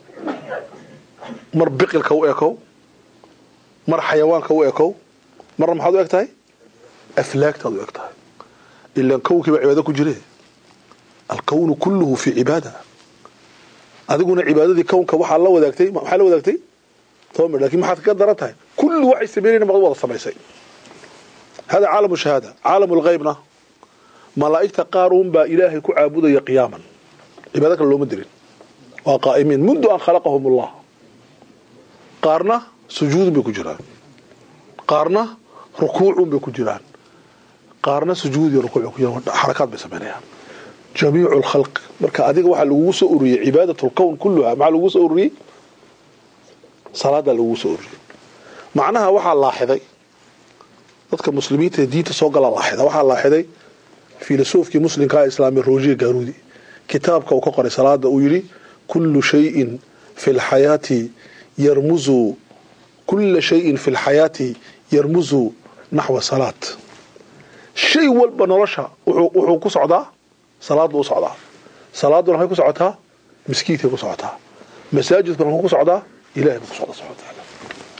mar biqilka u ekow mar xayawaanka u ekow marna maxaad u eg tahay aflaagtaad u eg tahay ilaan kownkiiba cibaado ku jire alkownu kulluhu fii cibaada adiguna cibaadadii kownka waxaa la wadaagtay maxaa la wadaagtay toban midho lakin maxaad kaga daran tahay kullu waxay sameynayna maqad wada samaysay hada caalamu shahaada caalamu lghaybna malaa'igta qaar uun baa ilaahay ku caabudaya qiyaaman cibaado kale looma dirin waa qaa'imiin mundu an khalaqahum allah qaarna sujuudun bay ku jiraan qaarna rukuucun bay ku jiraan qaarna sujuud iyo rukuuc ku jiraan xarakaad bay samaynayaan jamiicu lkhalq marka adiga waxaa lagugu soo ururiyey cibaadat lkown kulluha maxaa lagugu soo ururiyey salaadaa lagugu soo ururiyey macnaha waxaa laaxiday dadka muslimiinta ee diinta soo gala laaxida waxaa laaxiday filosofkii muslimkaa islaami rojiya gaarudi kitaabka uu ka qoray salaada uu yidhi kullu shayin fi lxayaati yarmuzu kulla shayin fi lxayaati yarmuzu naxwa salaat shay walba nolosha wuxuu ku socdaa salaaddu u socdaa salaaduna maxay ku socotaa miskiidkay ku socotaa masaajidkuna muxuu ku socdaa ilahay buu ku socdaa subxana watacaala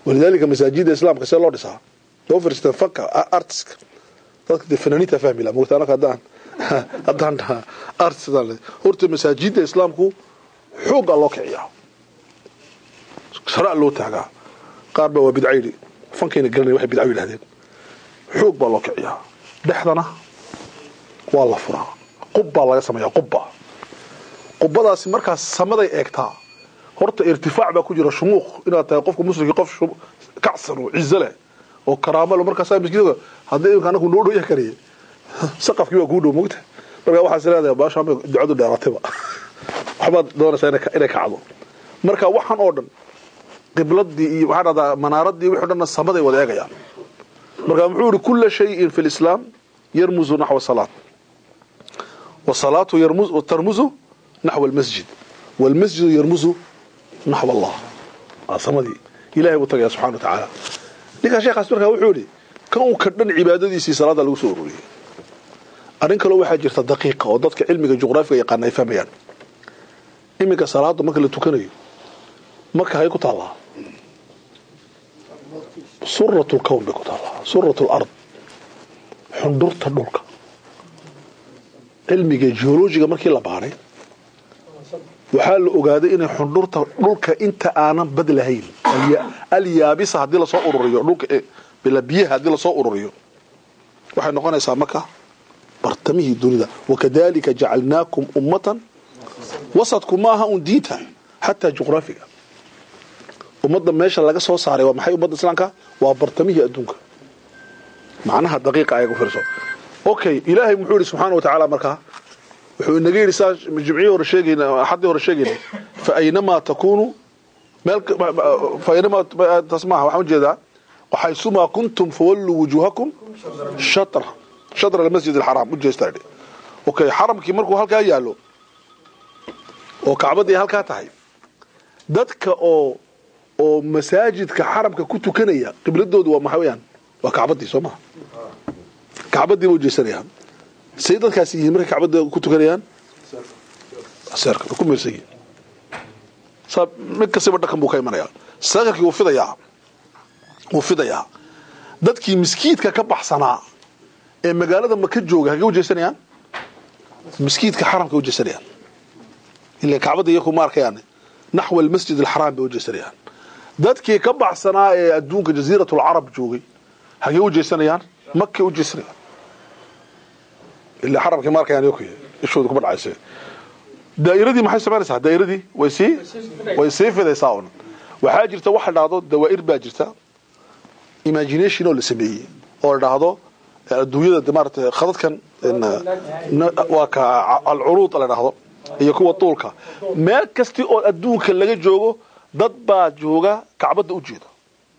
walidaalika masaajida islaamka see loo dhisaa loo firsteen fanka artiska dadka dee fanaaniinta fahmi laha mogta anaka haddaan haddaan dhaha artist horta masaajida islaamku xoogaa loo kiciyaa sharaa loo taagaa qaar baa waa bidca yidhi fankayna garanaya waxay bidca yidhahdeen xoog baa loo kiciyaa dhexdana waa la furaa qub baa laga sameeyaa qubba qubbadaasi markaas samaday eegtaa horta irtifaac baa ku jira shumuuq inaad tahay qofka muslimkii qof kacsan oo cizo leh oo karaamo leh markaasaa maskiidka haddii imka anagu noo dhow yahay kariye saqafkii waa kuu dhow mogta markaa waxaas leedahay baasha ducadu dheeratayba waxbaad doonaysaa inay kacdo marka waxaan oo dhan qibladii iyo waxaa dhahdaa manaaradii wixii o dhanna samaday wada eegayaan marka muxuu yihi kula shayin fi lislaam yarmuzu naxwa salaat wasalaatu tarmuzu naxwa almasjid walmasjidu yarmuzu naxw allah waa samadii ilahay buu tagaya subxana wa tacaala ninkaa sheekaas markaa wuxuu yihi kan uu ka dhan cibaadadiisii salaada lagu soo ururiyey arrin kaloo waxaa jirta daqiiqa oo dadka cilmiga juqraafiga yaqaana ay fahmayaan iminka salaada marka la tukanayo marka hay ku taallaa surat lkown bay ku taallaa surat lard xundurta dhulka cilmiga geologiga markii la baaray waxaa la ogaaday inay xundhurta dhulka inta aanan bad lahayn alyaabisa haddii lasoo ururiyo dhulka biyaha haddii lasoo ururiyo waxay noqonaysaa marka bartamihii dunida wakadalika jacalnaakum ummatan wasadku maaha un diinta xataa juqraafiga ummadda meesha laga soo saaray waa maxay ummadda islaamka waa bartamihii adduunka macnaha daqiiqa ayaga fiirso okay ilaahay muxuu yidhi subxaana wa tacaala markaa wuxuu inaga yidhi saa jimcihii hore sheegayna axaddii hore sheegayna fa aynamaa takuunu meel fa aynamaa taas maaha waxaan ujeedaa waxaysumaa kuntum fawalluu wujuuhakum shatra shatra almasjid alxaraam ujeestaa yidhi okay xaramkii markuu halkaa yaallo oo kacbaddii halkaa tahay dadka oo oo masaajidka xaramka ku tukanaya qibladoodu waa maxaa weyaan waa kacbaddii soo maha kacbaddii ba ujeesanayaan say dadkaasi yihiin markay kacbadda ku tukanayaan seerka way ku meersan yihiin saa mid kastaba dhaqan buu ka imanayaa seerkarkii wuu fidayaa wuu fidayaa dadkii miskiidka ka baxsanaa ee magaalada maka jooga hagee ujeesanayaan miskiidka xaramka ujeesanayaan ila kacbadda iyaku ma arkayaan naxwa almasjid alxaraam bay ujeesanayaan dadkii ka baxsanaa ee adduunka jasiirat alcarab joogay hagee ujeesanayaan makay ujeesanayaan ilaa xaramkii ma arkayaan iyaku ishooda kuma dhacayse daa'iradii maxay samaynaysaa daa'iradii way sii way sii fidaysaa un waxaa jirta waxa dhahdo dawaa'ir baa jirta imagination oo la sameeyey oo la dhahdo adduunyada de maarata khadadkan waa ka alcuruud la dhahdo iyo kuwa tuulka meel kasti oo adduunka laga joogo dad baa jooga kacbadda u jeeda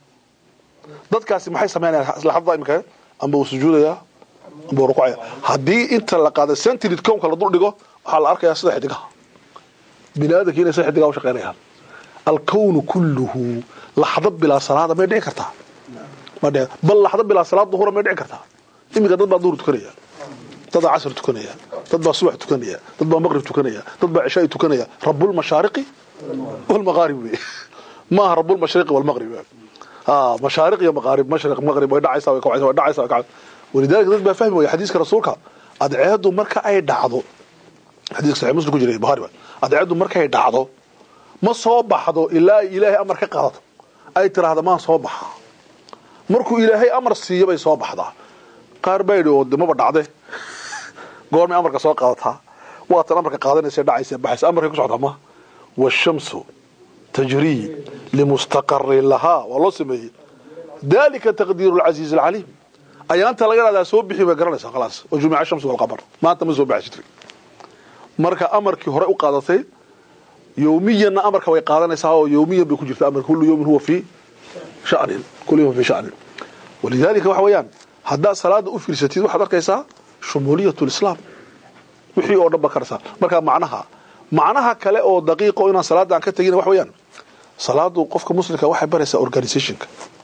dadkaasi maxay samaynayaan laxadda imika amba uu sujuudayaa amba uu rukucaya haddii inta la qaada centrid cownka la dul dhigo waxaa la arkayaa sida xidigaha bini aadamki inay sida xidigaha u shaqaynayaan alkownu kulluhu laxdo bilaa salaada may dhici kartaa ma dhici bal laxdo bilaa salaad duhura may dhici kartaa iminka dad baa duhur tukanaya dad baa casr tukanaya dad baa subax tukanaya dad baa maqrib tukanaya dad baa cishaai tukanaya rabulmashaariqi walmaqaarib wey maaha rabulmashriqi walmaqrib ها مشارق يا مغارب مشرق مغرب way dhacaysaa way kacaysaa way dhacaysaa way kacaysaa walidaalka dad baa fahmi waaya xadiiska rasuulka adceedu marka ay dhacdo xadiiska sahih muslim ku jiray bukhari adceedu marka ay dhacdo ma soo baxdo ilaa ilaahay amar ka qaadato ay tiraahdo maan soo baxa markuu ilaahay amar siiyo bay soo baxdaa qaar baa yidhi oo dimaba dhacde goormay amarka soo qaadataa waatan amarka qaadanaysa dhacaysa baxaysa amarkay ku socdaa ma washamsu تجري لمستقر لها والله سميه ذلك تقدير العزيز العليم اي انت لا يرى سو بخي بغرنسا خلاص وجمع الشمس والقمر ما انت مسو بحشت marka amarkii hore u qaadatay yawmiyan amarka way qaadanaysaa oo yawmiyan bay ku jirtaa amar kullu yawmin huwa fi sha'n kullu yawmin fi sha'n walidalika waxa weeyaan hadaa salaada u fiirsatid waxaad arkaysaa shumuliyatul islam wixii oo dhan bakarsa marka macnaha macnaha kale oo daqiiqo inaan salaada aan ka tagin wax weeyaan salaadu qofka muslimka waxay baraysaa organizationka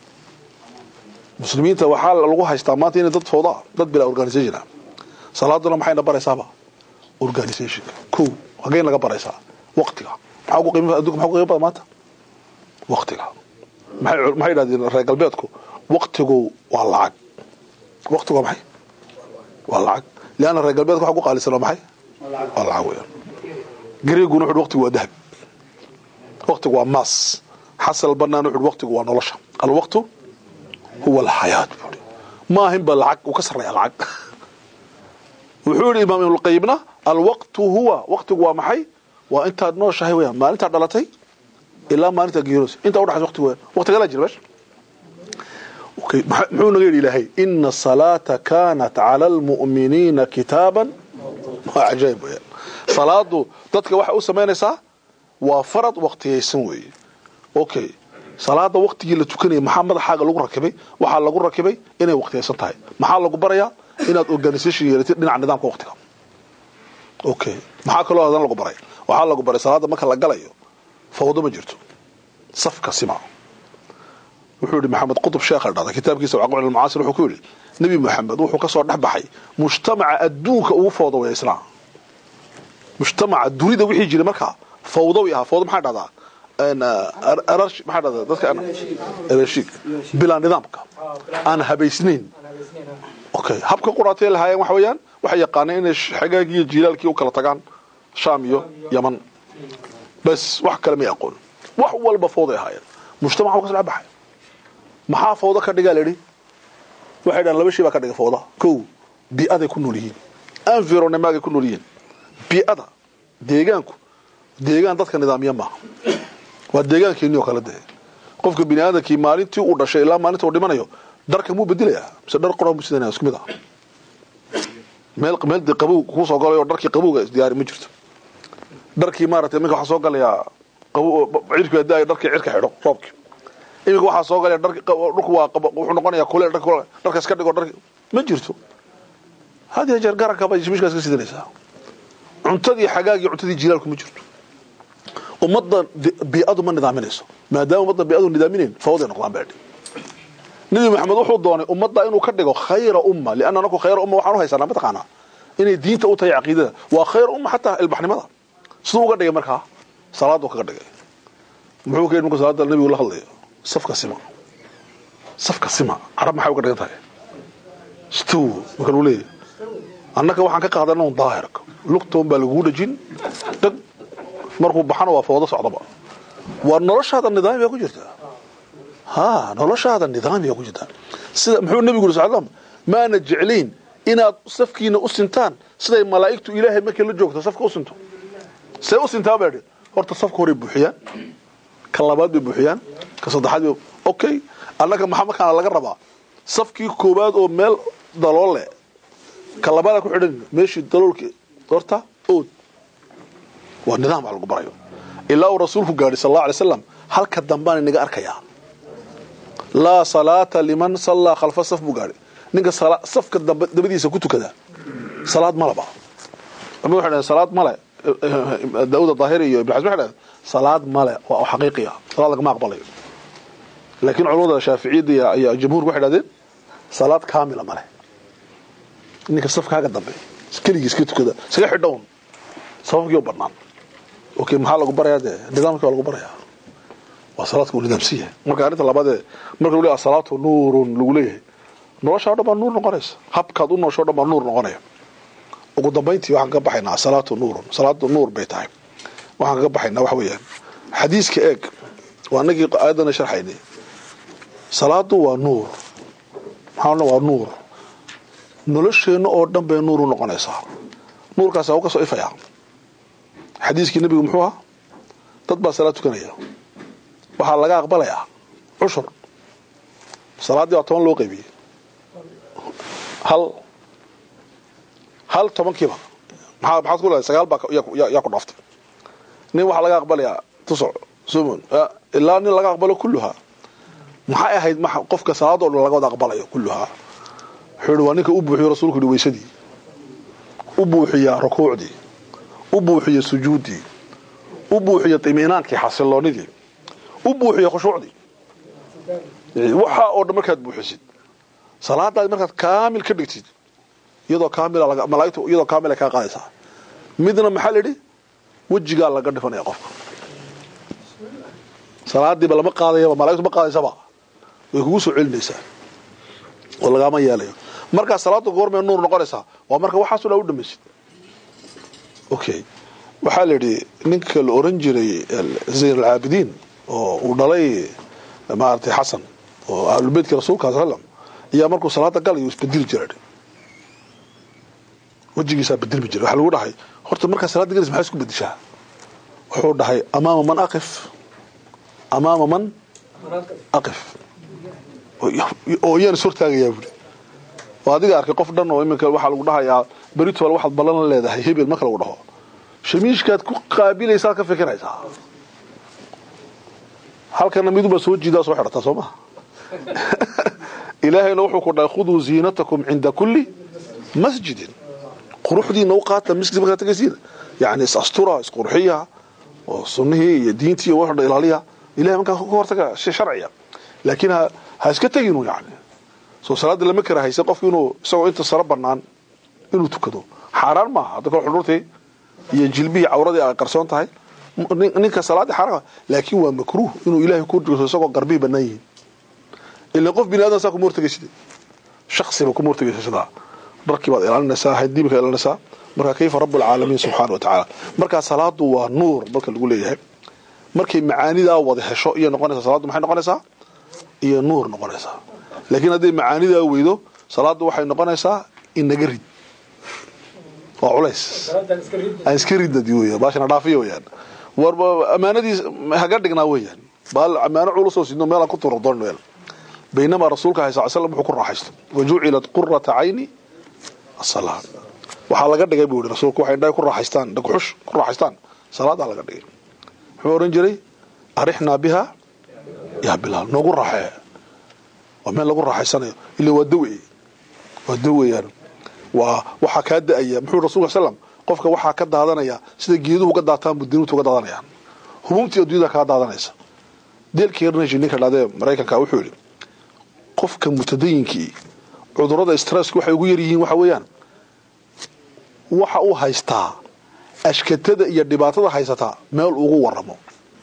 muslimiinta waxaa lagu haystaa maanta inay dad fooda dad bila organization ah salaaduna maxayna baraysaaba organizationka ko hageen laga baraysaa waqtiga maxaa ugu qiimo adduunka maxaa ugu qiimo badan maanta waqtiga maxay maxay yidhahdeen reer galbeedku waqtigu waa lacag waqtigu waa maxay waa lacag lianna reer galbeedku waxa ku qaalisan waa maxay waa lacag weeyaan gareeguna wuxuu waqtigu waa dahab waqtigu waa maas xasan albanaan wuxuu waqtigu waa nolosha alwaqtu huwa alxayaat buuri ma ahin ba lacag uu ka sarreeya lacag wuxuu yidhi imaam ibnulqayimna alwaqtu huwa waqtigu waa maxay waa intaad nooshahay weeyaan maalintaad dhalatay ilaa maalinta geeroos intaa udhaxaysa waqtigu weeyaan waqtigalaa jira meesha okay muxuu naga yidhi ilaahay ina salaata kaanat cala almu'miniina kitaaban waa cajaayib weeyaan salaadu dadka waxay u samaynaysaa waa farad waqtiyaysan weeye okay salaada waqtigii la tukanayay maxaa madaxaaga lagu rakibay waxaa lagu rakibay inay waqtiyaysan tahay maxaa lagu barayaa inaad organisation yeelatid dhinaca nidaamka waqtiga okay maxaa kaloo hadan lagu baray waxaa lagu baray salaada marka la galayo fawdo ma jirto safka sima wuxuu yidhi maxamed qutub sheekha dhada kitaabkiisa waqac almacaasir wuxuu ku yidhi nebi maxamed wuxuu ka soo dhex baxay mujtamaca adduunka ugu fawda waya islaam mujtamaca dunida wixii jiray markaa fawdawi ahaa fawda maxaa dhahdaa arash maxaa dhahdaa dadka arashiig bilaa nidaamka aan habaysnayn okay habka quraatay lahaayeen waxa weeyaan waxay yaqaaneen inay xagaagii iyo jiilaalkii u kala tagaan shaam iyo yaman bas wax kale may aqoon wax walba fawday ahaayeen mujtamaca ka soo dhex baxay maxaa fawdo ka dhigaa layidhi waxay dhahan laba shay baa ka dhiga fawda kow bii'aday ku nool yihiin environnemagay ku nool yihiin bii'ada deegaanku deegaan dadka nidaamiya maaha waa deegaankeennii oo kale dee qofka bini aadamkii maalintii uu dhashay ilaa maalinta uu dhimanayo dharka muu bedelayaa mise dhar qoran buu sidanaya isku mid ah meel meel dee qabow kuu soo galay oo dharkii qabowga isdiyaari ma jirto dharkii maaragtay iminka waxaa soo galayaa qabow cirki hadaayo dharkii cirka xidho roobkii iminka waxaa soo galaya dharki dhulku waa wuxuu noqonayaa kuleel dharka dharka iska dhigo dharki ma jirto had iyo jeer garanka bay mishkaas ka sidanaysaa cuntadii xagaagii cuntadii jilaalku ma jirto ummadda bii'adu ma nidaaminayso maadaama ummadda bii'adu nidaaminayn fawday noqdaan baadhi nabi maxamed wuxuu doonay ummadda inuu ka dhigo khayra umma lianna anaku khayra umma waxaan u haysanaa mataqaanaa inay diinta u tahay caqiidada waa khayra umma xataa ilbaxnimada siduu uga dhigay markaa salaadu kaga dhigay muxuu ka yidhi markuu salaada nabigu la hadlayo safka sima safka sima carab maxay uga dhigan tahay stow marka lagu leeyahy annaka waxaan ka qaadana un daahirka lugtoon baa lagugu dhajin dhag markuu baxana waa fawdo socdaba waa noloshaada nidaami baa ku jirtaa ha noloshaada nidaami baa ku jirtaa sida muxuu nebigu yuri sal slam maana jeclayn inaad safkiina u sintaan siday malaa'igtu ilaahay markay la joogto safka u sinto see u sintaa baa idhi horta safka horay buuxiyaan ka labaad bay buuxiyaan ka saddexaad bay okay annaga maxaa markaana laga rabaa safkii koowaad oo meel dalool leh ka labaada ku xidhan meeshii daloolki horta ood waa nidaam wax lagu barayo ilaa uu rasuulku gaadhay sal allahu alay slam halka dambaan inaga arkayaa laa salaata liman sallaa khalfa saf buu gaadhay ninka safka dabadiisa ku tukada salaad malaba ama waxay dhahen salaad male daawud daahiri iyo ibn xasm waxay dhahen salaad male waa xaqiiqiya salaad lagama aqbalayo laakiin culamada shaaficiyadda iyo jamhuurka waxay dhahdeen salaad kaamila male ninka safkaaga dambe keligii iska tukada iskaga xidhown sababkii u banaan okay maxaa lagu barayaa dee nidaamkii waa lagu barayaa waa salaadka uu nidaamsiya marka arrinta labaadee marka lagu leeyahay salaatu nuurun lagu leeyahay nolosha o dhan baa nuur noqonaysa habkaad u noosho o dhan baa nuur noqonaya ugu dambayntii waxaan ka baxaynaa salaatu nuurun salaadu nuur bay tahay waxaan kaga baxaynaa waxa weeyaan xadiiska eeg waa anagii aayadana sharxaynay salaadu waa nuur maxaa waa nuur nolosheenna oo dhan bay nuur u noqonaysaa nuurkaas u ka soo ifayaa xadiiskii nebigu muxuu ahaa dad baa salaad tukanaya waxaa laga aqbalayaa cushur salaaddii waa toban loo qaybiyey hal hal tobankiiba maxaa maxaad ku leedahay sagaal baa yaa ku dhaaftay nin waxaa laga aqbalayaa tusoc sumun ilaa nin laga aqbalo kulluhaa maxay ahayd qofka salaadoo dhan laga wada aqbalayo kulluhaa wuxuu yihi waa ninka u buuxiyo rasuulku yihi weysadii u buuxiya rukuucdii u buuxiya sujuuddii u buuxiya iminaankii xasiloonidii u buuxiya khushuucdii waxaa oo dhan markaad buuxisid salaadaadi markaad kaamil ka dhigtid iyadoo kaamila malaaigtu iyadoo kaamila kaa qaadaysaa midna maxaa la yidhi wejigaa laga dhifanaya qofka salaadiiba lama qaadayaba malaigtu ma qaadaysaba way kugu soo celinaysaa oo lagaama yeelayo markaa salaada goormee nuur noqonaysaa waa marka waxaaso dhan u dhamaysid okay waxaa la yidhi ninka la oran jiray zayn alcaabidiin oo uu dhalay maaragtay xasan oo ahlulbeytka rasuulka sal slam ayaa markuu salaada galayo isbedeli jira wejigiisaa bedelmi jira waxaa lagu dhahay horta markaa salaada galaysa maxaa isku bedeshaa wuxuu dhahay amaama man aqif amaama man aqif oo iyaan is hortaagayaa buuri oo adiga arkay qof dhan oo iminka waxaa lagu dhahayaa beritol waxaad ballan la leedahay hebel marka lagu dhaho shamiishkaad ku qaabilaysaad ka fikiraysaa halkana midubaa soo jiidaa soo xidhataa soo maha ilaahayna wuxuu ku dhahay khuduu ziinatakum cinda kulli masjidin quruxdiina u qaata masjid markaad tagaysiina yani is astura isqurxiya oo sunnihii iyo diintii iyo waxdha ilaaliya ilahay markaa ka hortaga shay sharciya laakiin ha ha iska teginu yani soo salaada lama kara hayse qofku inuu isagoo inta saro banaan inuu tukado xaaraan maaha hadda kale xudhurtii iyo jilbihii cawradii ay qarsoon tahay ninka salaadii xaaraan laakiin waa makruuh inuu ilaahay ku dhigto isagoo garbihi banaan yihiin ila qof bini aadan saa kuma hortagaysid shaksiba kuma hortagaysa sidaa dharkii baad ilaalinaysaa haydiibka ilaalinaysaa marka kayfa rabu alcaalamiin subxaana wa tacaala markaa salaadu waa nuur marka lagu leeyahay markay macaanidaa wada hesho iyo noqonaysaa salaaddu maxay noqonaysaa iyo nuur noqonaysaa laakiin hadday macaanidaa weydo salaaddu waxay noqonaysaa inaga rid waa culays aan iska ridna di weya baashana dhaafiya weyaan warba ammaanadiis haga dhignaa weeyaan baal ammaano culusoo sidno meelaan ku turo doon meel baynamaa rasuulka ahay sal slam wuxuu ku raaxaysto wajucilat qurata cayni asalaa waxaa laga dhigay buu yihi rasuulku waxay indhahay ku raaxaystaan dhagxush ku raaxaystaan salaadaa laga dhigay muxuu oran jiray arixnaa biha yaa bilaal noogu raaxee waa meel lagu raaxaysanayo ila waa dawe waa daweyaan waa waxaa kaa da-aya muxuu rasulka slam qofka waxaa ka daadanaya sida geeduhu uga daataan buu dinutu uga daadanayaan hububtii adduunyada kaa daadanaysa deelkii rnshi ninka dhadee maraykanka wuxuu yidhi qofka mutadayinkii cudurada stresska waxay ugu yaryihiin waxa weeyaan waxa uu haystaa ashkatada iyo dhibaatada haysataa meel ugu waramo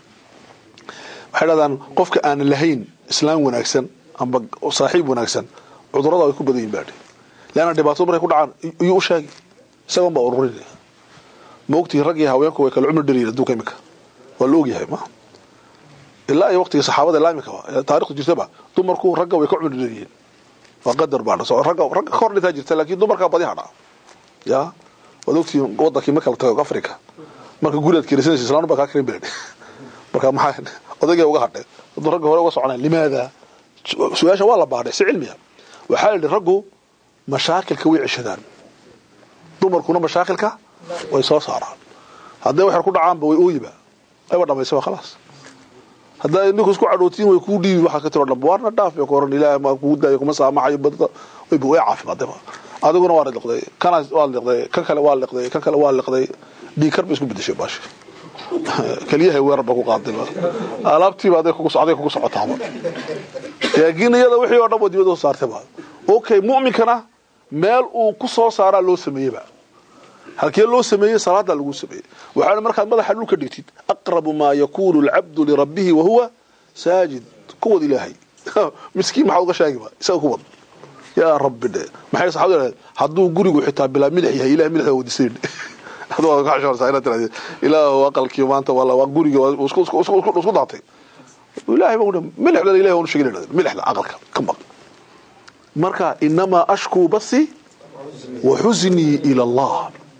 waxay dhahdaan qofka aan lahayn islaam wanaagsan amba saaxiib wanaagsan cudurada ay ku badan yihin baadhi leanna dhibaatadu markay ku dhacaan iyuu u sheegi isagoon baa ururinaya ma ogtihi rag iyo haweenku way kala cumri dhaliyin adduunka imika waa la ogyahay ma ilaa iyo waqtigii saxaabada ilaa imika taarikhda jirtaba dumarku ragga way ka cumri dhaliyiin waa qadar baa ragga ragga ka hor dhintaa jirta laakiin dumarkaa badi hadhaa ya waad ogtihiin wadankii ma kala tago africa marka gurigaad kirisanaysa islaanu baa kaa karin beledh marka maxaa odaygay uga hadhay hadduu ragga hore uga soconaan limaada su-aasha waa la baadhay si cilmiya waxaa la yidhi raggu mashaakilka way ceshadaan dumarkuna mashaakilka way soo saaraan hadday waxyar ku dhacaanba way ooyiba ayba dhamaysaba khalaas haddaa ninku isku cadhootiin way kuu dhiibi waxaa ka tiro dhanba waarna dhaaf bay ku oran ilaahay ma kugu daayo kuma saamaxayo badda wayba way caafimaadayba adiguna waa liqday kana waa liqday kan kale waa liqday kan kale waa liqday dhiikar bay isku bedeshay baashi keliyahay weerar ba ku qaadayba alaabtiiba aday kugu aday kugu socotaaba laakiin iyada wixii oo dhan waa dibadda soo saartayba okay mu'minkana meel uu ku soo saaraa loo sameeyeyba halkee loo sameeyey salaadaa lagu sameeyey waxaana markaad madaxa dhulka dhigtid aqrabu maa yakunu alcabdu lirabbihi wahuwa saajid kuwad ilaahay miskiin maxaad uga sheegiba isaga kuwad yaa rabbi dhe maxay saxaabadu yidhahdeen hadduu gurigu xitaa bilaa milix yahay ilahay milix waa wadisayn aduu waad ka xishoonaysaa inaad tirahdeen ilaahu aqalkii maanta wala waa guriga isku isku isku isku daatay ilaahay baa milixda ilahay waan u sheegay yidhahdeen milixda aqalka ka maq marka inamaa ashkuu basi wa xuznii ila allah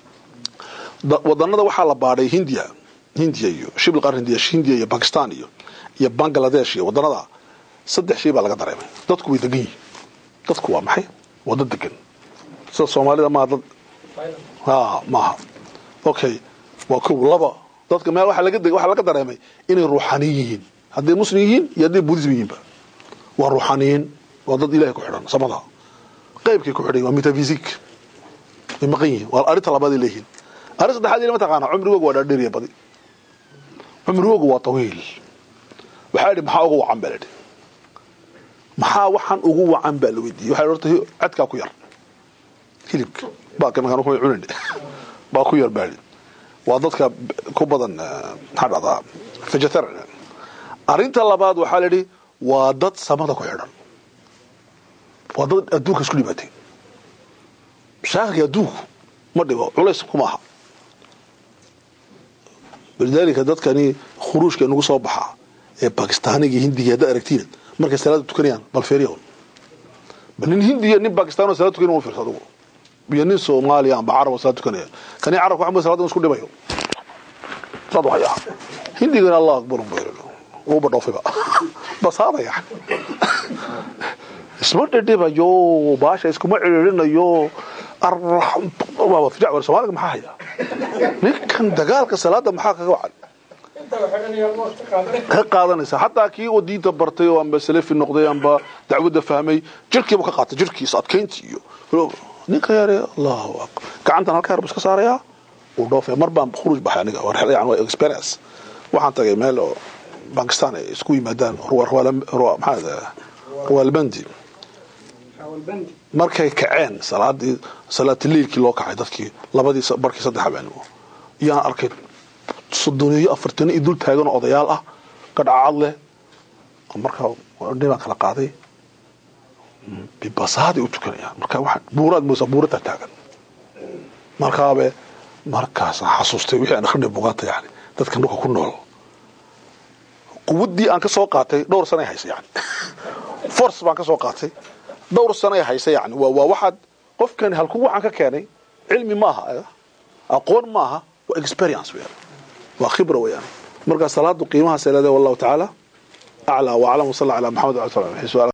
wadanada waxaa la baadhay hindiya hindiya iyo shibl qaar hindiya hindiya iyo bakistan iyo iyo bangladesh iyo wadanada saddex shay baa laga dareemay dadku way degan yihiin dadku waa maxay waa dad degan sida soomaalida maa dad ha maaha okay waa kow laba dadka meel waxaa laga waxaa laga dareemay inay ruuxaniyin yihiin hadday muslim yihiin iyo hadday buddhism yihiinba waa ruuxaniyiin waa dad ilahay ku xidhan samada qaybkay ku xidhan waa metaphysic way maqan yihiin waa arrinta labaad ay leeyihiin arrin saddexaad ilama taqaana cumrigoogu waa dhaadheeriya badi cumrigoogu waa tawiil waxaa idhi maxaa ugu wacan baa la idhi maxaa waxaan ugu wacan baa la weydiiyey waxaa horta cadkaa ku yar hilibka baaka markaan ku cunin baa ku yar baa waa dadka ku badan maxaa dhahdaa vegetarian arrinta labaad waxaa la yidhi waa dad samada ku xidhan waa dad adduunka isku dhibaatay mashaakilka adduunku ma dhibo culays kuma aha walidaalika dadkani khuruujka inagu soo baxaa ee bakistaaniga iyo hindiga haddaad aragtiin markay salaada tukanayaan bal feeriya bal nin hindiya nin bakistaan oo salaad tukanaya fiirsa adugu iyo nin soomaaliya amba carab oo salaad tukanaya kani carabka waxaa salaada isku dhibayo saad waxay ah hindigana allah akbar uuba dhoofiba basaada yani isma dhidhibayo baasha iskuma ciririnayo soomaaliga maxaa haya ninkan dagaalka salaada maxaa kaga wacan ka qaadanaysa xataa kii oo diinta bartay oo amba salafi noqday amba dacwadda fahmay jirkiibu ka qaatay jirkiisa adkaynti iyo ninka yare allahu akbar gacantan halka yarbu iska saarayaa uu dhoofaya mar baan khuruuj baxay aniga yani waa experience waxaan tagay meel oo bakistan ay isku yimaadaan maxaa rawaalbandi markay kaceen salaadii salaatiliilkii loo kacay dadkii labadii barkii saddex habeenimo iyaan arkay soddoneeyo afartano iyo dul taagan oo odayaal ah gadhacad leh markaa dhibaan kala qaaday bibasaaday u tukanayaan marka waa buuraad moosa buurataa taagan markaabe markaasaan xasuustay wixii aan akhrinay bugaanta yani dadka dhulka ku nool quwaddii aan ka soo qaatay dhowr sanay haysa yani force baan ka soo qaatay dhowr sanay haysa yani waa waa waxaad qofkani halku waxaan ka keenay cilmi maaha aqoon maaha waa experience weeyaan waa khibra weeyaan marka salaadu qiimahaas ay leedahay wallahu tacaala aclaa wa aclam wasalla calaa maxamed wa ala